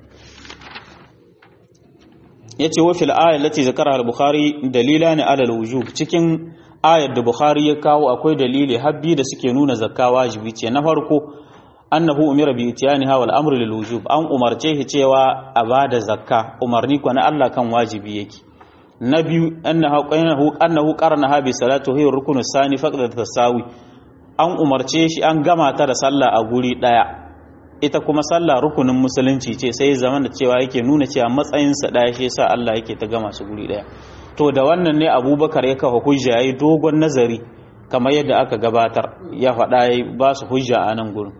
yace wa fil ayat lati zakara al-bukhari dalilani ala al-wujub cikin ayar da bukhari ya kawo akwai dalili habbi da suke nuna zakka wajibi ce na farko annahu umira bi itiyaniha wal amru lil wujub an umarce shi cewa a bada zakka umarni ko na Allah kan wajibi yake na biyu annahu qanahu annahu qarnaha bi salatu hiya rukunu sani faqda tasawi an umarce shi an gama ta da sallah a guri daya ita kuma sallah rukunin musulunci ce sai zaman da cewa yake nuna cewa matsayinsa ɗaya shi yasa Allah yake ta gama su guri ɗaya to da wannan ne abubakar ya kafa hujja yayi dogon nazari kamar yadda aka gabatar ya faɗa ya ba su hujja a nan gurin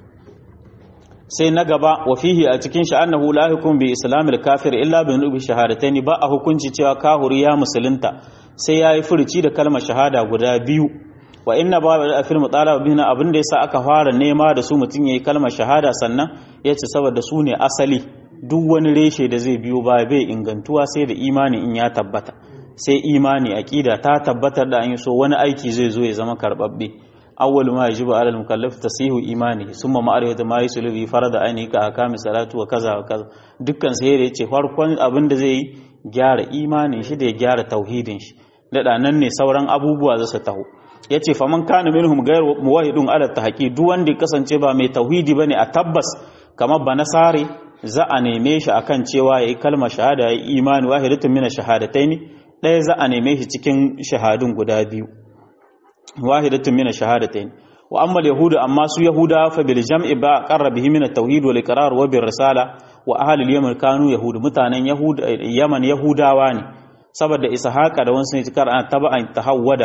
sai na gaba wa fihi a cikin shi annahu la hukum bi islamil kafir illa bi nubi shahadataini ba a hukunci cewa kahuri ya musulunta sai yayi furuci da kalmar shahada guda biyu wa inna ba da afil mutalaba bihna abin da yasa aka fara nema da su mutun yayi kalmar shahada sannan yace saboda su ne asali duk wani reshe da zai biyo ba bai ingantuwa sai da imani in ya tabbata sai imani aqida ta tabbatar da an yi so wani aiki zai zo ya zama karbabbe awwal ma yajibu ala al-mukallaf tasihu imani summa ma'rifatu ma yusulu bi farada aini ka akami salatu wa kaza wa kaza dukkan sai da yace farkon abin da zai yi gyara imanin shi da ya gyara tauhidin shi da nan ne sauran abubuwa za su taho ya ce faman kana minhum gayar muwahidun ala tahaqi duk wanda kasance ba mai tauhidi bane a tabbas kamar ba nasare za a neme shi akan cewa yayi kalmar shahada yayi imani wahidatun min shahadataini ɗaya za a neme shi cikin shahadun guda biyu wahidatun min shahadataini wa amma yahudu amma su yahuda fa bil jam'i ba qarra bihi min at-tauhid wal iqrar wa bir risala wa ahli al-yaman kanu yahud mutanen yahud yaman yahudawa ne saboda ishaqa da wasu ne cikar an taba'an tahawwada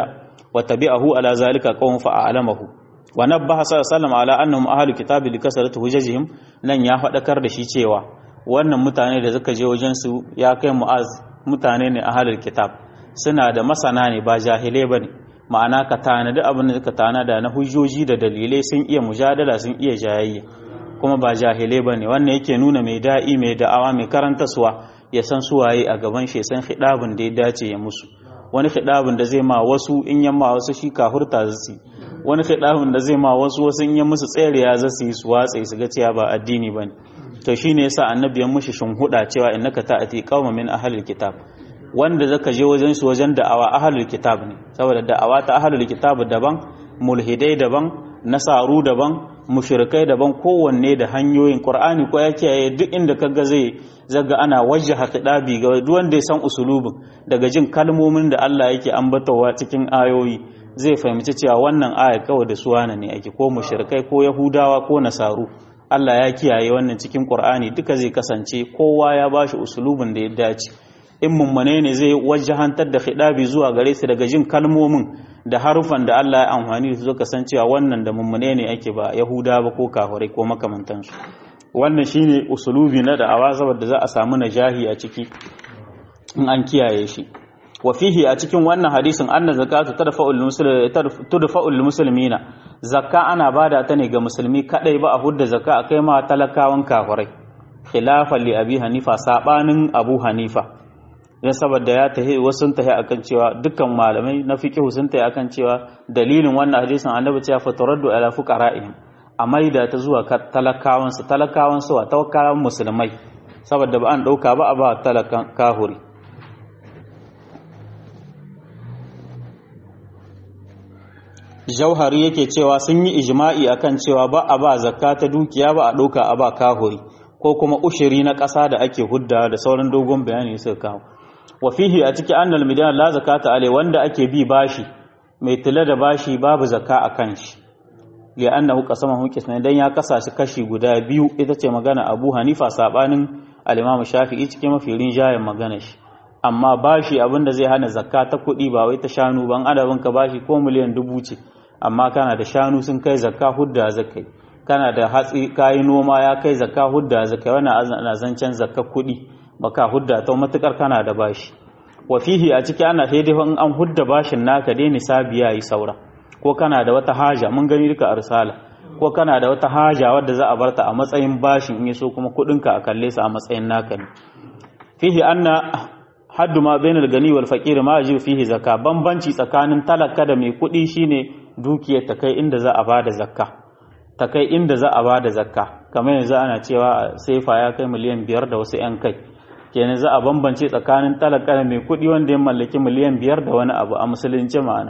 وتبعه على ذلك قوم فأعلمه ونبه صلى الله عليه وسلم على أنهم أهل الكتاب لكسرة حججهم nan ya faɗakar da shi cewa wannan mutane da suka je wajen su ya kai mu'az mutane ne ahlul kitab suna da masana ne ba jahilai bane ma'ana ka tanadi abin da suka tanada na hujjoji da dalilai sun iya mujadala sun iya jayayya kuma ba jahilai bane wannan yake nuna mai da'i mai da'awa mai karantaswa ya san suwaye a gaban shi san hidabin da ya dace ya musu wani khidabin da zai ma wasu in yamma wasu shi kafurta zasu wani khidabin da zai ma wasu wasu in yan musu tsariya zasu yi su watsa su ga cewa ba addini bane to shine yasa annabi ya mushi huda cewa innaka ta'ati qauma min ahlil kitab wanda zaka je wajen su wajen da'awa ahlul kitab ne saboda da'awa ta ahlul kitab daban mulhidai daban nasaru daban mushrikai daban kowanne da hanyoyin qur'ani ko ya kiyaye duk inda kaga zai zaga ana wajjaha khidabi ga duk wanda ya san usulubin daga jin kalmomin da Allah yake ambatawa cikin ayoyi zai fahimci cewa wannan aya kawai da suwana ne ake ko mushrikai ko yahudawa ko nasaru Allah ya kiyaye wannan cikin qur'ani duka zai kasance kowa ya bashi usulubin da ya dace in mummune ne zai wajahantar da khidabi zuwa gare su daga jin kalmomin da harufan da Allah ya amfani da su kasancewa wannan da mummune ne ake ba yahuda ba ko kafirai ko makamantansu wannan shine usulubi na da'awa saboda za a samu najahi a ciki in an kiyaye shi wa fihi a cikin wannan hadisin anna zakatu tadfa'ul muslimina zakka ana bada ta ne ga musulmi kadai ba a hudda zakka akai ma talakawan kafirai khilafan li abi hanifa sabanin abu hanifa dan saboda ya tahi wasu tahi akan cewa dukkan malamai na fiqh sun tahi akan cewa dalilin wannan hadisin annabi cewa fataraddu ala fuqara'ihim a maida ta zuwa talakawan su talakawan su a tawakkalan musulmai saboda ba an dauka ba a ba talakan kahuri jauhari yake cewa sun yi ijma'i akan cewa ba a ba zakka ta dukiya ba a ɗauka a ba kahuri ko kuma ushiri na ƙasa da ake hudda da sauran dogon bayani suka kawo wa fihi a ciki annal midan la zakata alai wanda ake bi bashi mai tula da bashi babu zakka a kan shi li annahu qasamahu qisman dan ya kasa shi kashi guda biyu ita ce magana Abu Hanifa sabanin al-Imam Shafi'i cikin mafi rinjayen magana shi amma bashi abinda zai hana zakka ta kuɗi ba wai ta shanu ban adabin ka bashi ko miliyan dubu ce amma kana da shanu sun kai zakka hudda zakai kana da hatsi kayi noma ya kai zakka hudda zakai wannan ana zancen zakka kuɗi baka hudda ta matukar kana da bashi wa fihi a ciki ana sai dai in an hudda bashin naka dai nisabi yayi saura ko kana da wata haja mun gani duka arsala ko kana da wata haja wadda za a barta a matsayin bashin in yaso kuma kuɗinka a kalle su a matsayin naka ne fihi anna haddu ma bainal gani wal faqir ma yajibu fihi zakka bambanci tsakanin talaka da mai kuɗi shine dukiyar ta kai inda za a bada zakka ta kai inda za a bada zakka kamar yanzu ana cewa sefa ya kai miliyan biyar da wasu yan kai kenan za a bambance tsakanin talaka da mai kuɗi wanda ya mallaki miliyan biyar da wani abu a musulunci ma'ana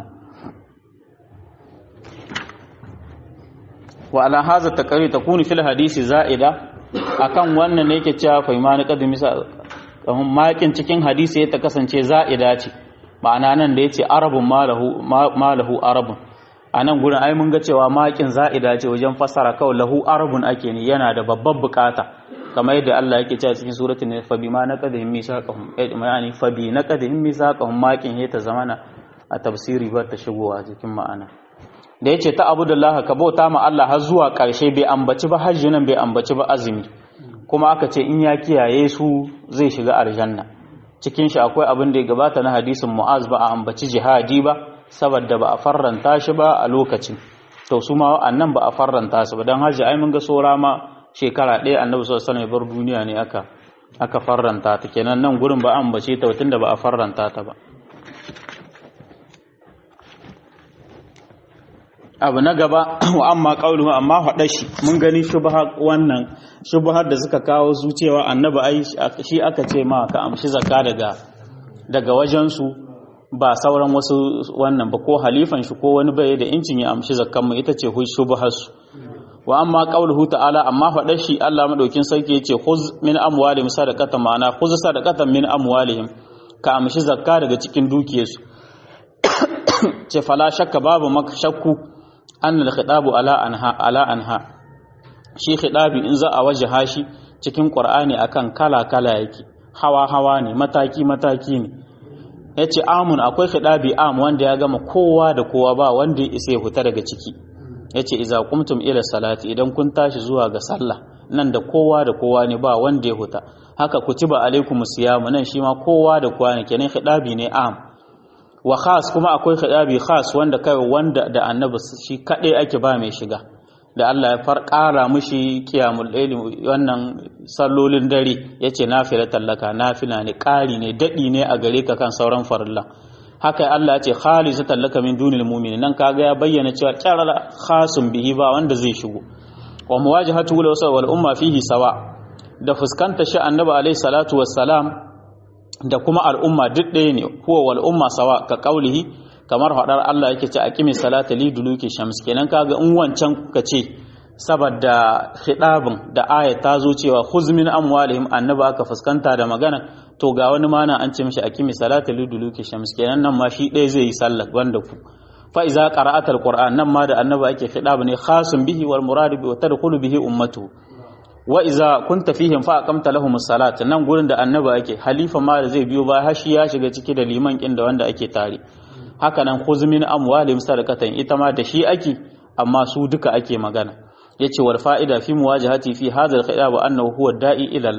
wa ala hadha taqrir takunu fil hadisi za'ida akan wannan ne yake cewa fa imani qadimi kahun makin cikin hadisi ya ta kasance za'ida ce ma'ana nan da ya ce arabun malahu arabun a nan gurin ai mun ga cewa makin za'ida ce wajen fasara kawai lahu arabun ake ne yana da babban bukata kamar yadda Allah yake cewa cikin suratul ne fa bima naqadhim misaqahum yani fa bi naqadhim misaqahum makin ya ta zamana a tafsiri ba ta shigowa cikin ma'ana da yace ta abudallahi ka bauta ma Allah har zuwa karshe bai ambaci ba hajji nan bai ambaci ba azumi kuma aka ce in ya kiyaye su zai shiga aljanna cikin shi akwai abin da ya gabata na hadisin mu'az ba a ambaci jihadi ba saboda ba a farranta shi ba a lokacin to su ma annan ba a farranta su ba dan haji ai mun ga sora ma shekara ɗaya annabi sallallahu alaihi wasallam bar duniya ne aka aka farranta ta kenan nan gurin ba an bace ta tunda ba a farranta ta ba abu na gaba wa amma qauluhu amma hada shi mun gani shubha wannan shubhar da suka kawo su cewa annabi ai shi aka ce ma ka amshi zakka daga daga wajen su ba sauran wasu wannan ba ko halifan shi ko wani bai da incin ya amshi zakkan mu ita ce shubhar su wa amma qauluhu ta'ala amma hada shi Allah madaukin sarki yace khuz min amwalihim sadaqatan ma'ana khuz sadaqatan min amwalihim ka amshi zakka daga cikin dukiyarsu ce fala shakka babu maka shakku an al-khitabu ala anha ala anha shi khitabi in za a wajaha shi cikin qur'ani akan kala kala yake hawa hawa ne mataki mataki ne yace amun akwai khitabi am wanda ya gama kowa da kowa ba wanda ya isa ya huta daga ciki yace idza qumtum ila salati idan kun tashi zuwa ga sallah nan da kowa da kowa ne ba wanda ya huta haka kutiba alaikumus siyamu nan shi ma kowa da kowa ne kenan khitabi ne am wa khas kuma akwai khadabi khas wanda kai wanda da annabi shi kadai ake ba mai shiga da Allah ya far ƙara mushi kiyamul layli wannan sallolin dare yace nafila tallaka nafila ne ƙari ne dadi ne a gare ka kan sauran farilla haka Allah ya ce khalisu tallaka min dunil mu'minin nan kaga ya bayyana cewa qarala khasun bihi ba wanda zai shigo wa muwajahatu wal umma fihi sawa da fuskanta shi annabi alaihi salatu wassalam da kuma al'umma duk ɗaya ne huwa wal umma sawa ka kaulihi kamar faɗar Allah yake ce aqimi salata li duluki shams kenan kaga in wancan kuka ce saboda khidabin da aya ta zo cewa khuz min amwalihim annabi aka fuskanta da magana to ga wani mana an ce mishi aqimi salata li duluki shams kenan nan ma shi ɗaya zai yi sallah wanda ku fa iza qara'ata alquran nan ma da annabi ake khidab ne khasun bihi wal murad bi wa tadkhulu bihi ummatu wa iza kunta fihim fa aqamta lahum as-salat nan gurin da annabi ake halifa ma da zai biyo ba har shi ya shiga ciki da liman kin da wanda ake tare haka nan khuz min amwalihim sadaqatan ita ma da shi ake amma su duka ake magana yace wal fa'ida fi muwajahati fi hadha al-khidab annahu huwa da'i ila Allah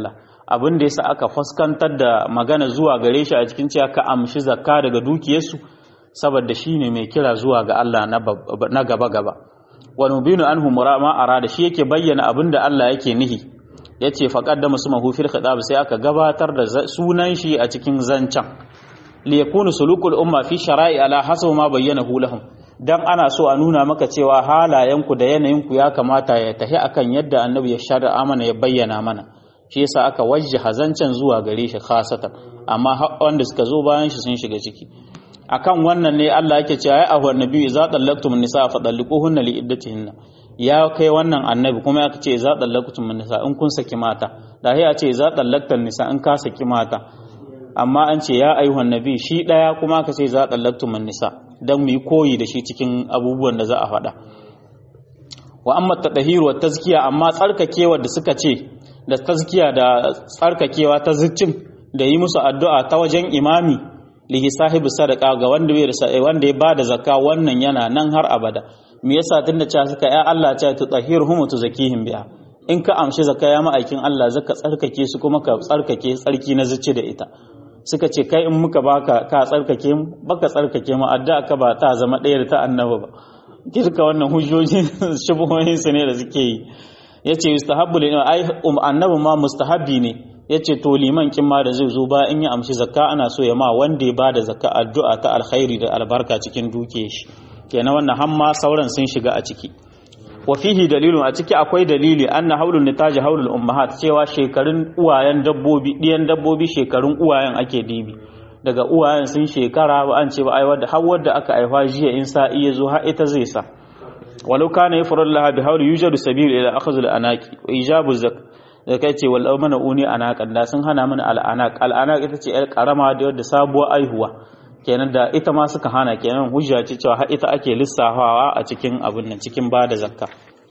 abin da yasa aka fuskantar da magana zuwa gare shi a cikin cewa ka amshi zakka daga dukiyarsu saboda shine mai kira zuwa ga Allah na gaba gaba wa nubinu anhu ma arada shi yake bayyana abin da Allah yake nihi yace faqaddama sumahu fil khitab sai aka gabatar da sunan shi a cikin zancan li yakunu sulukul umma fi shara'i ala hasabu ma bayyanahu lahum dan ana so a nuna maka cewa halayenku da yanayinku ya kamata ya tafi akan yadda annabi ya shari'a mana ya bayyana mana shi yasa aka wajjaha zancen zuwa gare shi khasatan amma wanda suka zo bayan shi sun shiga ciki akan wannan ne Allah yake cewa ya ahu annabi idza tallaqtum nisa fa talliquhunna li iddatihinna ya kai wannan annabi kuma ya ce idza tallaqtum nisa in kun saki mata da ya ce idza tallaqtan nisa in ka saki mata amma an ce ya ayyuhan nabi shi daya kuma ka ce idza tallaqtum nisa dan mu yi koyi da shi cikin abubuwan da za a faɗa wa amma tadhhir wa tazkiya amma tsarkakewa da suka ce da tazkiya da tsarkakewa ta zuccin da yi musu addu'a ta wajen imami lihi sahibu sadaka ga wanda bai da wanda ya bada zakka wannan yana nan har abada me yasa tunda cewa suka ya Allah ta tutahhiruhum tuzakihim biha in ka amshi zakka ya ma'aikin Allah zaka tsarkake su kuma ka tsarkake tsarki na zuci da ita suka ce kai in muka baka ka tsarkake mu baka tsarkake mu addu'a ka ba ta zama ɗaya da ta annabi ba kirka wannan hujjoji shubuhohin su ne da suke yi yace yustahabbu lin ai um annabi ma mustahabbi ne yace to liman kin ma da zai zo ba in ya amshi zakka ana so ya ma wanda ya bada zakka addu'a ta alkhairi da albarka cikin duke shi kenan wannan hamma sauran sun shiga a ciki wa fihi dalilun a ciki akwai dalili anna haulun nitaji haulul ummahat cewa shekarun uwayen dabbobi diyan dabbobi shekarun uwayen ake dibi daga uwayen sun shekara ba an ce ba ai wadda har wadda aka aifa jiya in sa iya zo har ita zai sa walau kana yafrul laha bi hauli yujadu sabil ila akhadh al anaqi wa ijabu zak da kai ce wal amana uni anaqan da sun hana mana al anaq al anaq ita ce yar karama da wadda sabuwar aihuwa kenan da ita ma suka hana kenan hujja ce cewa har ita ake lissafawa a cikin abin nan cikin bada zakka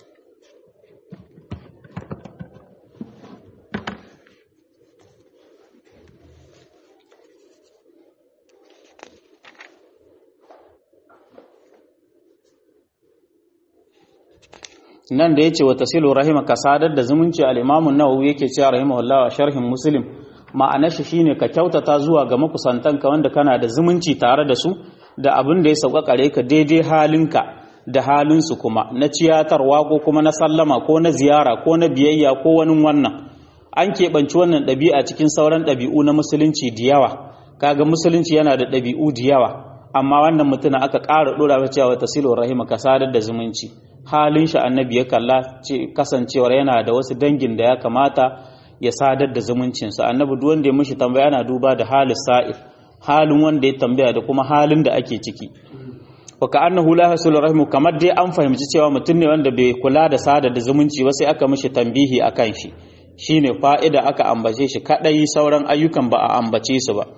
nan da yace wa tasilu rahima ka sadar da zumunci al-imamu nawawi yake cewa rahimahullah wa sharhin muslim ma'anar shi shine ka kyautata zuwa ga makusantanka wanda kana da zumunci tare da su da abin da ya sauƙaƙare ka daidai halinka da halinsu kuma na ciyatarwa ko kuma na sallama ko na ziyara ko na biyayya ko wani wannan an keɓanci wannan ɗabi'a cikin sauran ɗabi'u na musulunci da yawa kaga musulunci yana da ɗabi'u da yawa amma wannan mutum aka ƙara ɗora wa cewa tasilu rahima ka sadar da zumunci halin shi annabi ya kalla kasancewar yana da wasu dangin da ya kamata ya sadar da zumuncinsa annabi duk wanda ya mishi tambaya yana duba da halin sa'ir halin wanda ya tambaya da kuma halin da ake ciki wa ka annahu la hasulu rahimu kamar dai an fahimci cewa mutum ne wanda bai kula da sadar da zumunci ba sai aka mishi tambihi akan shi shine fa'ida aka ambace shi kadai sauran ayyukan ba a ambace su ba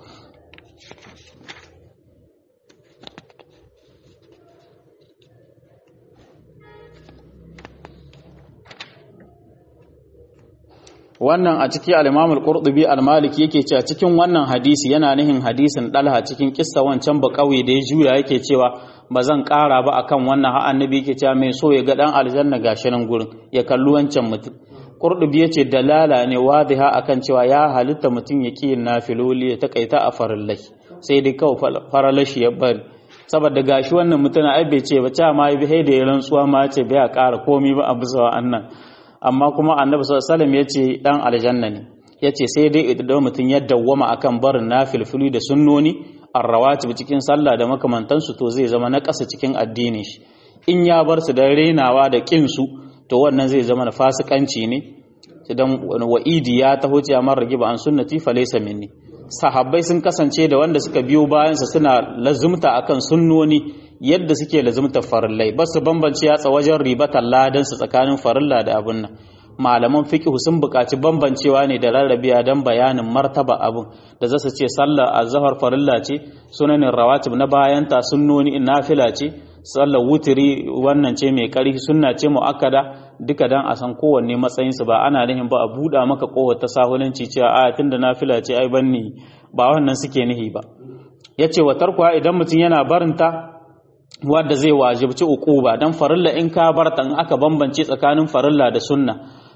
wannan a ciki al-Imam al-Qurtubi al-Maliki yake cewa cikin wannan hadisi yana nihin hadisin Dalha cikin kissa wancan ba kauye da ya juya yake cewa ba zan ƙara ba akan wannan har annabi yake cewa mai so ya ga dan aljanna gashi nan gurin ya kalli wancan mutum Qurtubi yace dalala ne wadiha akan cewa ya halitta mutum ya kiyin nafiloli ya takaita a farallai sai dai kawai faralashi ya bari saboda gashi wannan mutum ai bai ce ba ta ma yi da ya rantsuwa ma ce bai ƙara komai ba a bisa wa'annan amma kuma annabi sallallahu alaihi wasallam yace dan aljanna ne yace sai dai idan mutum ya dawwama akan barin nafilfili da sunnoni arrawatib cikin sallah da makamantansu to zai zama na ƙasa cikin addinin shi in ya bar su da renawa da kin su to wannan zai zama na fasikanci ne idan wa'idi ya taho ce amma ragiba an sunnati fa laysa minni sahabbai sun kasance da wanda suka biyo bayan sa suna lazumta akan sunnoni yadda suke lazumtar farillai ba su bambance yatsa wajen ribatar ladan su tsakanin farilla da abun nan malaman fiqh sun buƙaci bambancewa ne da rarrabiya don bayanin martaba abun da za su ce sallar azhar farilla ce sunanin rawatib na bayanta sunnoni nafila ce sallar wutiri wannan ce mai ƙarfi sunna ce muakkada duka dan a san kowanne matsayin su ba ana nihin ba a buɗa maka kowar ta sahulanci cewa a tunda nafila ce ai banni ba wannan suke nihi ba yace wa tarkuwa idan mutum yana barinta wadda zai wajibci uquba dan farilla in ka barta in aka bambance tsakanin farilla da sunna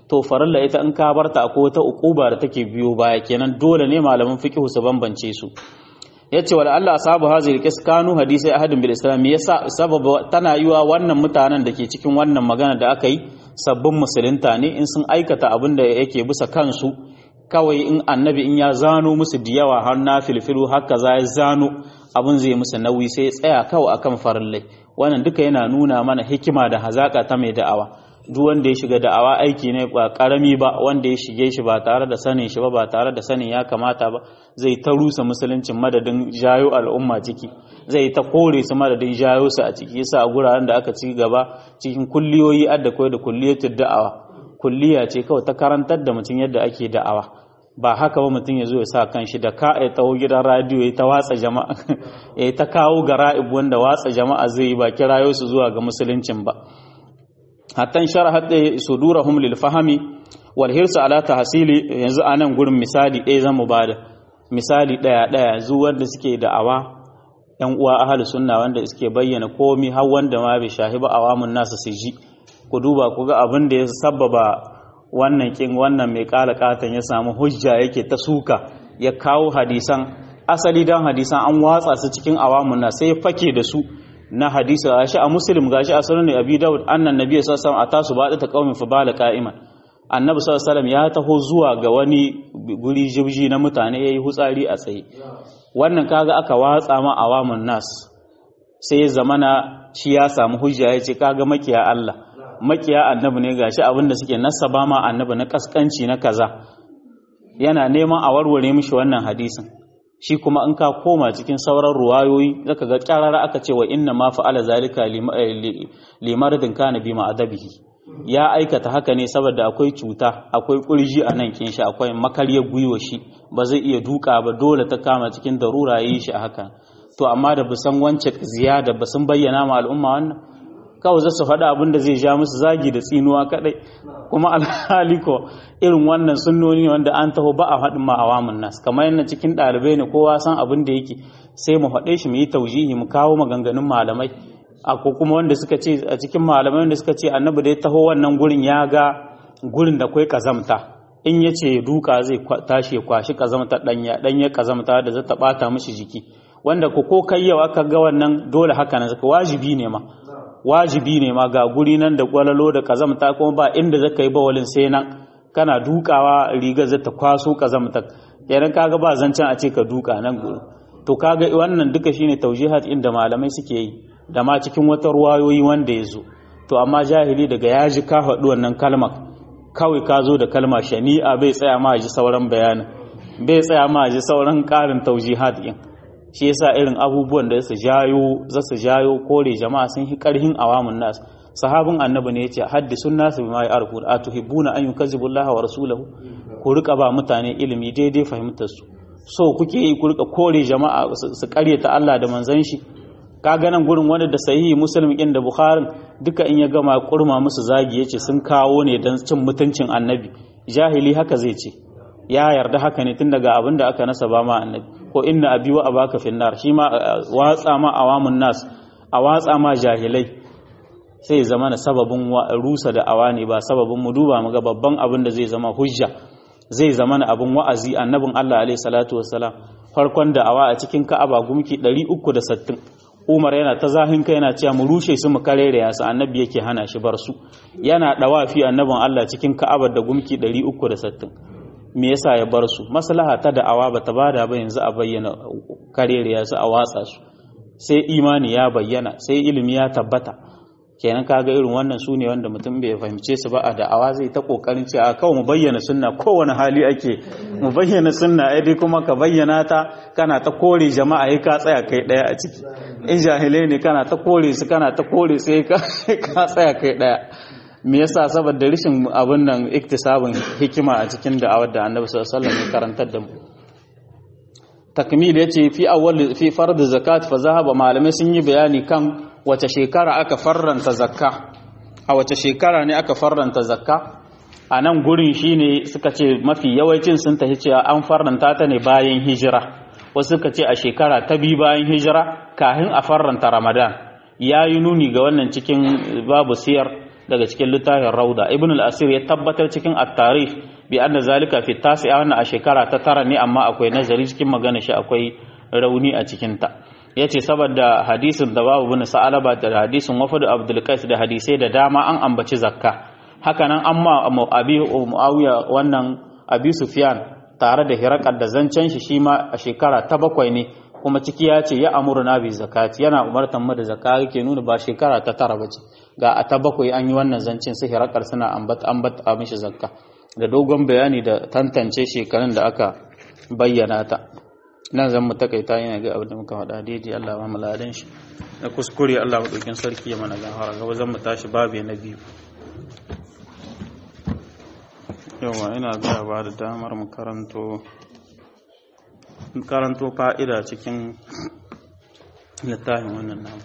to farilla ita in ka barta akwai wata ukuba da take biyo baya kenan dole ne malaman fiqh su bambance su yace wala Allah ashabu hazil qis kanu hadisi ahadin bil islam yasa sababa tana yiwa wannan mutanen da ke cikin wannan magana da aka yi sabbin musulunta ne in sun aikata abin da yake bisa kansu kawai in annabi in ya zano musu da yawa har na filfilu haka za ya zano abin zai musu nauyi sai tsaya kawai akan farillai wannan duka yana nuna mana hikima da hazaka ta mai da'awa duk wanda ya shiga da'awa aiki ne ba karami ba wanda ya shige shi ba tare da sanin shi ba ba tare da sanin ya kamata ba zai ta rusa musuluncin madadin jayo al'umma ciki zai ta kore su madadin jayo su a ciki yasa a guraren da aka ci gaba cikin kulliyoyi adda koyar da kulliyatul da'awa kulliya ce kawai ta karantar da mutum yadda ake da'awa ba haka ba mutum ya zo ya sa kan shi da ka ya taho gidan radiyo ya ta watsa jama'a ya ta kawo ga ra'ib wanda watsa jama'a zai yi ba kirayo su zuwa ga musuluncin ba hatan sharahat da sudurahum lil fahmi wal hirsu ala tahsili yanzu anan gurin misali ɗaya zan mu bada misali ɗaya ɗaya yanzu wanda suke da'awa yan uwa ahlus sunna wanda suke bayyana komi har wanda ma bai shahiba awamun nasu su ji ku duba ku ga abin da ya sababa wannan kin wannan mai kala katan ya samu hujja yake ta suka ya kawo hadisan asali dan hadisan an watsa su cikin awamun na sai ya fake da su na hadisi gashi a muslim gashi a sunan abi daud annan nabi sallallahu alaihi wasallam atasu ba ta qaumin fa bala qa'iman annabi sallallahu alaihi wasallam ya taho zuwa ga wani guri jibji na mutane yayi hutsari a tsaye wannan kaga aka watsa ma awamun nas sai ya zamana shi ya samu hujja ya ce kaga makiya Allah makiya annabi ne gashi abinda suke nasaba ma annabi na kaskanci na kaza yana neman a warware mishi wannan hadisin shi kuma in ka koma cikin sauran ruwayoyi zaka ga kyarara aka ce wa inna ma fa'ala zalika limaradin kana bi ma'adabihi ya aikata haka ne saboda akwai cuta akwai kurji a nan kin shi akwai makaryar gwiwa shi ba zai iya duka ba dole ta kama cikin darura yi shi a haka to amma da bisan wance ziyada ba sun bayyana ma al'umma wannan kawai za su faɗa abin da zai ja musu zagi da tsinuwa kaɗai kuma alhali ko irin wannan sunnoni wanda an taho ba a faɗin ma awamun nas kamar yana cikin ɗalibai ne kowa san abin da yake sai mu faɗe shi mu yi taujihi mu kawo maganganun malamai a ko kuma wanda suka ce a cikin malamai wanda suka ce annabi da ya taho wannan gurin ya ga gurin da kwai kazamta in ya ce duka zai tashi ya kwashi kazamta ɗanya ɗanya kazamta da zata ɓata mishi jiki wanda ko ko kai yau aka ga wannan dole haka nan wajibi ne ma wajibi ne ma ga guri nan da gwalalo da kazamta kuma ba inda zaka yi bawalin sai nan kana dukawa rigar zata kwaso kazamta kenan kaga ba zancen a ce ka duka nan guri to kaga wannan duka shine taujihat inda malamai suke yi da ma cikin wata ruwayoyi wanda ya zo to amma jahili daga ya ji ka faɗi wannan kalmar kawai ka zo da kalma shani'a bai tsaya ma ji sauran bayanin bai tsaya ma ji sauran ƙarin taujihat din shi yasa irin abubuwan da su jayo za su jayo kore jama'a sun yi karhin awamun nas sahabin annabi ne yace haddisun nas bima ya'rifu atuhibbuna an yukazzibu Allah wa rasulahu ku rika ba mutane ilimi daidai fahimtar su so kuke yi ku rika kore jama'a su karyata Allah da manzon shi kaga nan gurin wani da sahihi muslim din da bukhari duka in ya gama kurma musu zagi yace sun kawo ne dan cin mutuncin annabi jahili haka zai ce ya yarda haka ne tun daga abin da aka nasaba ma annabi ko inna abi wa abaka finnar shi ma watsa ma awamun nas a watsa ma jahilai sai zama na sababin rusa da awani ba sababin mu duba mu ga babban abin da zai zama hujja zai zama na abin wa'azi annabin Allah alaihi salatu wassalam farkon da awa a cikin Ka'aba gumki 360 Umar yana ta zahin kai yana cewa mu rushe su mu karere ya su annabi yake hana shi bar su yana dawafi annabin Allah cikin Ka'aba da gumki 360 me yasa ya bar su maslaha ta da'awa bata bada ba yanzu a bayyana kareriya su a watsa su sai imani ya bayyana sai ilimi ya tabbata kenan kaga irin wannan su ne wanda mutum bai fahimce su ba a da'awa zai ta kokarin cewa kawai mu bayyana sunna kowane hali ake mu bayyana sunna ai dai kuma ka bayyana ta kana ta kore jama'a ai ka tsaya kai daya a ciki in jahilai ne kana ta kore su kana ta kore sai ka tsaya kai daya me yasa saboda rishin abin nan iktisabin hikima a cikin da'awar da Annabi sallallahu alaihi wasallam ya karantar da mu takmil yace fi awwal fi fard zakat fa zahaba malamai sun yi bayani kan wace shekara aka farranta zakka a wace shekara ne aka farranta zakka a nan gurin shine suka ce mafi yawancin sun tafi cewa an farranta ta ne bayan hijira wasu suka ce a shekara ta biyu bayan hijira kafin a farranta ramadan ya yi nuni ga wannan cikin babu siyar daga cikin littafin rauda ibn al-asir ya tabbatar cikin at-tarikh bi anna zalika fi tasi'a wannan a shekara ta tara ne amma akwai nazari cikin magana shi akwai rauni a cikin ta yace saboda hadisin da babu bin sa'alaba da hadisin wafadu abdul qais da hadisai da dama an ambaci zakka haka nan amma abi muawiya wannan abi sufyan tare da hirakar da zancen shi shi ma a shekara ta bakwai ne kuma ciki ya ce ya amurna bi zakati yana umartan mu da zakka yake nuna ba shekara ta tara bace ga a ta bakwai an yi wannan zancen su hirakar suna ambata ambata a mishi zakka da dogon bayani da tantance shekarun da aka bayyana ta nan zan mu takaita yana ga abin da muka faɗa daidai Allah ba mu ladan shi na kuskure Allah madaukin sarki ya mana gafara gaba zan mu tashi babu na biyu yawa ina ga ba da damar mu karanto karanto fa'ida cikin littafin wannan namu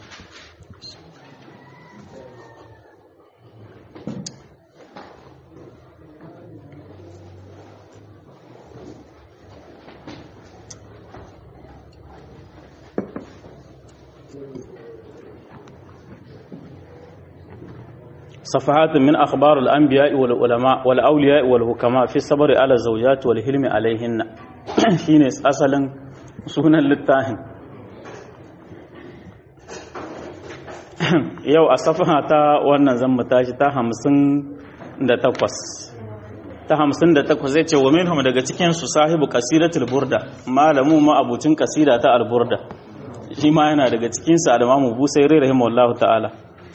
صفحات من أخبار الأنبياء والعلماء والأولياء والحكماء في الصبر على الزوجات والحلم عليهن شين أصلا سنة للتاهن yau a safaha ta wannan zan tashi ta hamsin da takwas ta hamsin da takwas zai ce wa minhum daga cikinsu sahibu kasiratul burda malamu ma abucin kasira ta alburda shi ma yana daga cikinsa alamamu busairi rahimahullahu ta'ala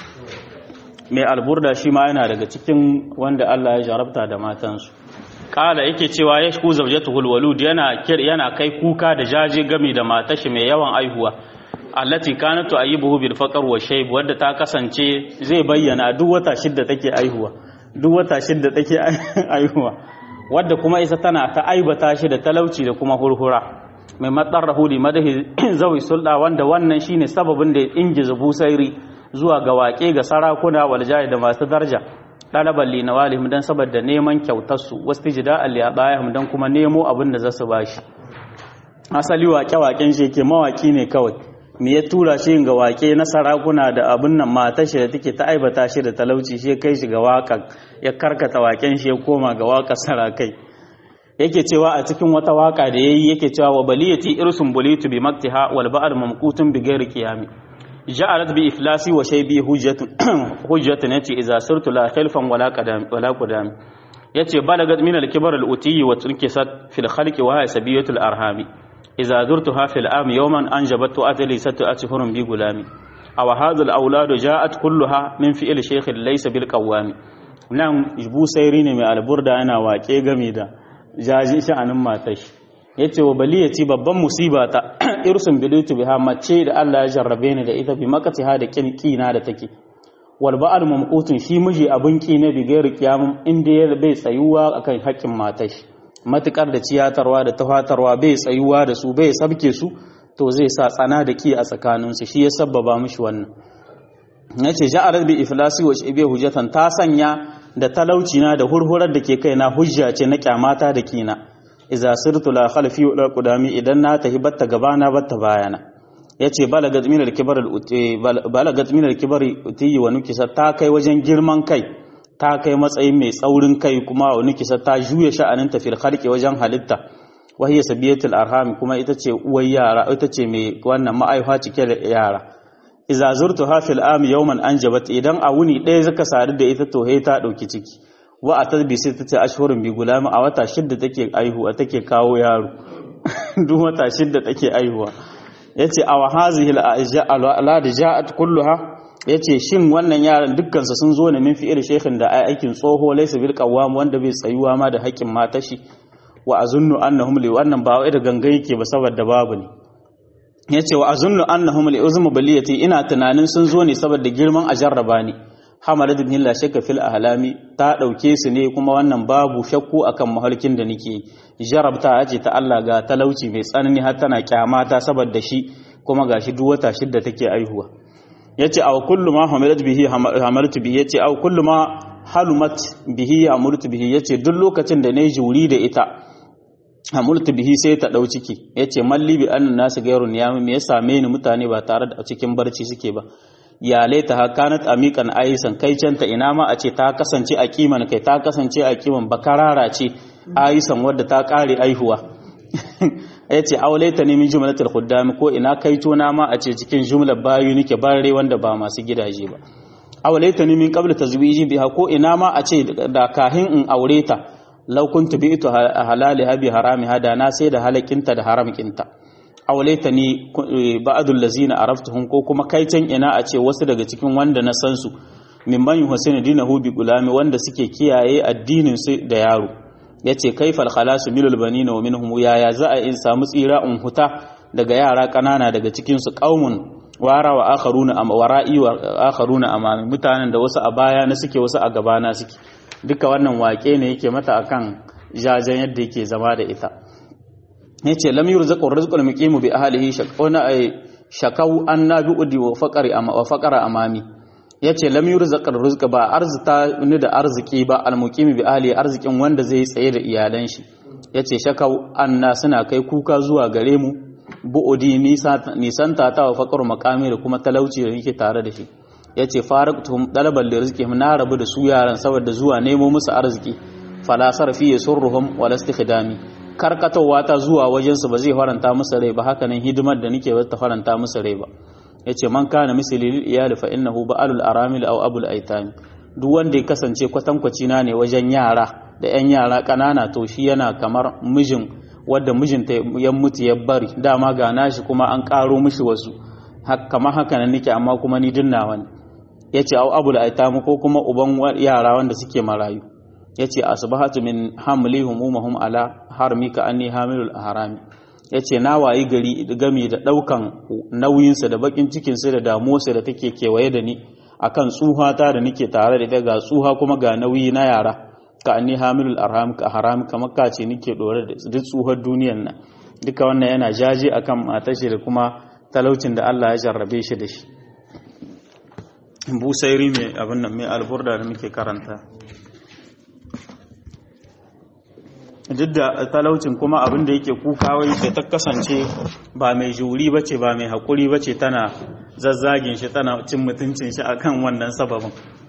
mai alburda shi ma yana daga cikin wanda Allah ya jarabta da matansu kala yake cewa ya shku zawjatuhul walud yana kir yana kai kuka da jaje game da matashi mai yawan aihuwa allati kanat tu'ayibuhu bil faqr wa shayb wanda ta kasance zai bayyana duk wata shidda take aihuwa duk wata shidda take aihuwa wadda kuma isa tana ta aibata shi da talauci da kuma hurhura mai matsarrahu li madahi zawi sulda wanda wannan shine sababin da ya ingiza busairi zuwa ga waƙe ga sarakuna waljaye da masu darja ɗalaban linawalihim don saboda neman kyautarsu wasu jida aliyabayahim don kuma nemo abin da za su ba shi asali waƙe-waƙen shi ke mawaƙi ne kawai me ya tura shi ga waƙe na sarakuna da abin nan mata shi da take ta aibata shi da talauci shi kai shi ga waƙa ya karkata waƙen shi ya koma ga waƙa sarakai yake cewa a cikin wata waƙa da yayi yake cewa wa baliyati irsun bulitu bi maktiha wal ba'd mamqutun bi ghairi qiyami جعلت بإفلاسي وشيبي حجة حجة يتي إذا صرت لا خلفا ولا قدام ولا قدام يتي بلغت من الكبر الأتي وتنكست في الخلق وهي سبية الأرهام إذا زرتها في العام يوما أنجبت أتلي ست أشهر بغلامي أو هذا الأولاد جاءت كلها من فعل شيخ ليس بالقوام نعم جبو سيرين من البردة أنا واكي غميدا جاجي شأن ما تشي ya ce wa bali ya ci babban musiba ta irsun bilitu biha mace da Allah ya jarrabe ni da ita bi makati ha da kin kina da take wal ba'al mamqutun shi miji abun ki na bi gairi kiyamun inda ya bai tsayuwa akan haƙƙin matar shi matukar da ciyatarwa da tafatarwa bai tsayuwa da su bai sabke su to zai sa tsana da ki a tsakanin su shi ya sabbaba mishi wannan yace ja'arat bi iflasi wa shibi hujjatan ta sanya da talauci na da hurhurar da ke kaina hujja ce na kyamata da kina iza sirtu la khalfi wa qudami idan na tahi batta gabana batta bayana yace balagat min al-kibar balagat min al-kibar uti wa nukisa ta kai wajen girman kai ta kai matsayin mai tsaurin kai kuma wa nukisa ta juya sha'anin ta fil khalqi wajen halitta wa hiya sabiyatul arham kuma ita ce uwar yara ita ce mai wannan ma'aifa cike da yara iza zurtu hafil am yawman anjabat idan a wuni ɗaya zaka sadu da ita to he ta dauki ciki wa a tasbi sai ta ce ashhurin bi gulami a wata shidda take aihuwa take kawo yaro duk wata shidda take aihuwa yace aw hazihi al da ja'at kulluha yace shin wannan yaran dukkan su sun zo ne min fi'il shaykhin da aikin tsoho laysa bil qawwam wanda bai tsayuwa ma da haƙin matashi wa azunnu annahum li wannan ba wai da gangan yake ba saboda babu ne yace wa azunnu annahum li uzmu baliyati ina tunanin sun zo ne saboda girman a jarraba ni hamalat bin la shakka fil ahlami ta dauke su ne kuma wannan babu shakku akan mahalkin da nake jarabta ce ta Allah ga talauci mai tsanani har tana kyamata saboda shi kuma gashi duk wata shidda take aihuwa yace aw kullu ma hamalat bihi hamaltu bihi yace aw kullu ma halumat bihi hamaltu bihi yace duk lokacin da nayi juri da ita hamultu bihi sai ta dau ciki yace malli bi annan nasu gairun ya me ya same ni mutane ba tare da cikin barci suke ba ya laita ha kanat amikan aisan kai canta ina ma a ce ta kasance a kiman kai ta kasance a kiman bakarara ce aisan wadda ta kare aihuwa ya ce aulaita ne min jumlatul khuddam ko ina kai tona ma a ce cikin jumlar bayu nake bare wanda ba masu gidaje ba aulaita ne min qabla tazwiji biha ko ina ma a ce da kahin in aure ta law kuntu bi'tu halali habi harami hada na sai da halakinta da haramkinta aulaita ni ba'dul lazina araftuhum ko kuma kai can ina a ce wasu daga cikin wanda na san su mimman yuhsinu dinahu bi gulami wanda suke kiyaye addinin su da yaro yace kaifal khalasu milul banina wa minhum yaya za a in samu tsira in huta daga yara kanana daga cikin su qaumun wara wa akharuna am wara'i wa akharuna amami mutanen da wasu a baya na suke wasu a gaba na suke duka wannan wake ne yake mata akan jajen yadda yake zama da ita yace lam yurzaqu rizqul muqimu bi ahlihi shaquna ay shakau annabi udi wa faqari wa faqara amami yace lam yurzaqu rizqa ba arzita ni da arziki ba al muqimi bi ahli arzikin wanda zai tsaye da iyalan shi yace shakau anna suna kai kuka zuwa gare mu bu'udi nisan ta ta wa faqaru maqami da kuma talauci da nake tare da shi yace faraqtuhum dalaban li rizqihim na rabu da su yaran saboda zuwa nemo musu arziki fala sarfi yasurruhum wala istikhdami karkatowa ta zuwa wajensu ba zai faranta musu rai ba hakanan hidimar da nake ba ta faranta musu rai ba yace man kana misali lil iyali fa innahu ba'alul aramil aw abul aitam duk wanda ya kasance kwatankwaci na ne wajen yara da yan yara kanana to shi yana kamar mijin wanda mijinta ya mutu ya bari dama ga nashi kuma an karo mishi wasu kamar haka nan nake amma kuma ni dinnawa ne yace aw abul aitam ko kuma uban yara wanda suke marayu yace asbahatu min hamli humumahum ala harmika anni hamilul ahrami yace na wayi gari gami da daukan nauyin sa da bakin cikin sa da damuwar sa da take kewaye da ni akan tsuha ta da nake tare da ita ga tsuha kuma ga nauyi na yara ka anni hamilul arham ka haram kamar ka ce nake dore da duk tsuhar duniyar nan duka wannan yana jaje akan matar shi da kuma talaucin da Allah ya jarrabe shi da shi busairi mai abin nan mai alburda da muke karanta duk da talaucin kuma abin da yake kuka wai da ta kasance ba mai juri bace ba mai haƙuri bace tana zazzagin shi tana cin mutuncin shi akan wannan sababin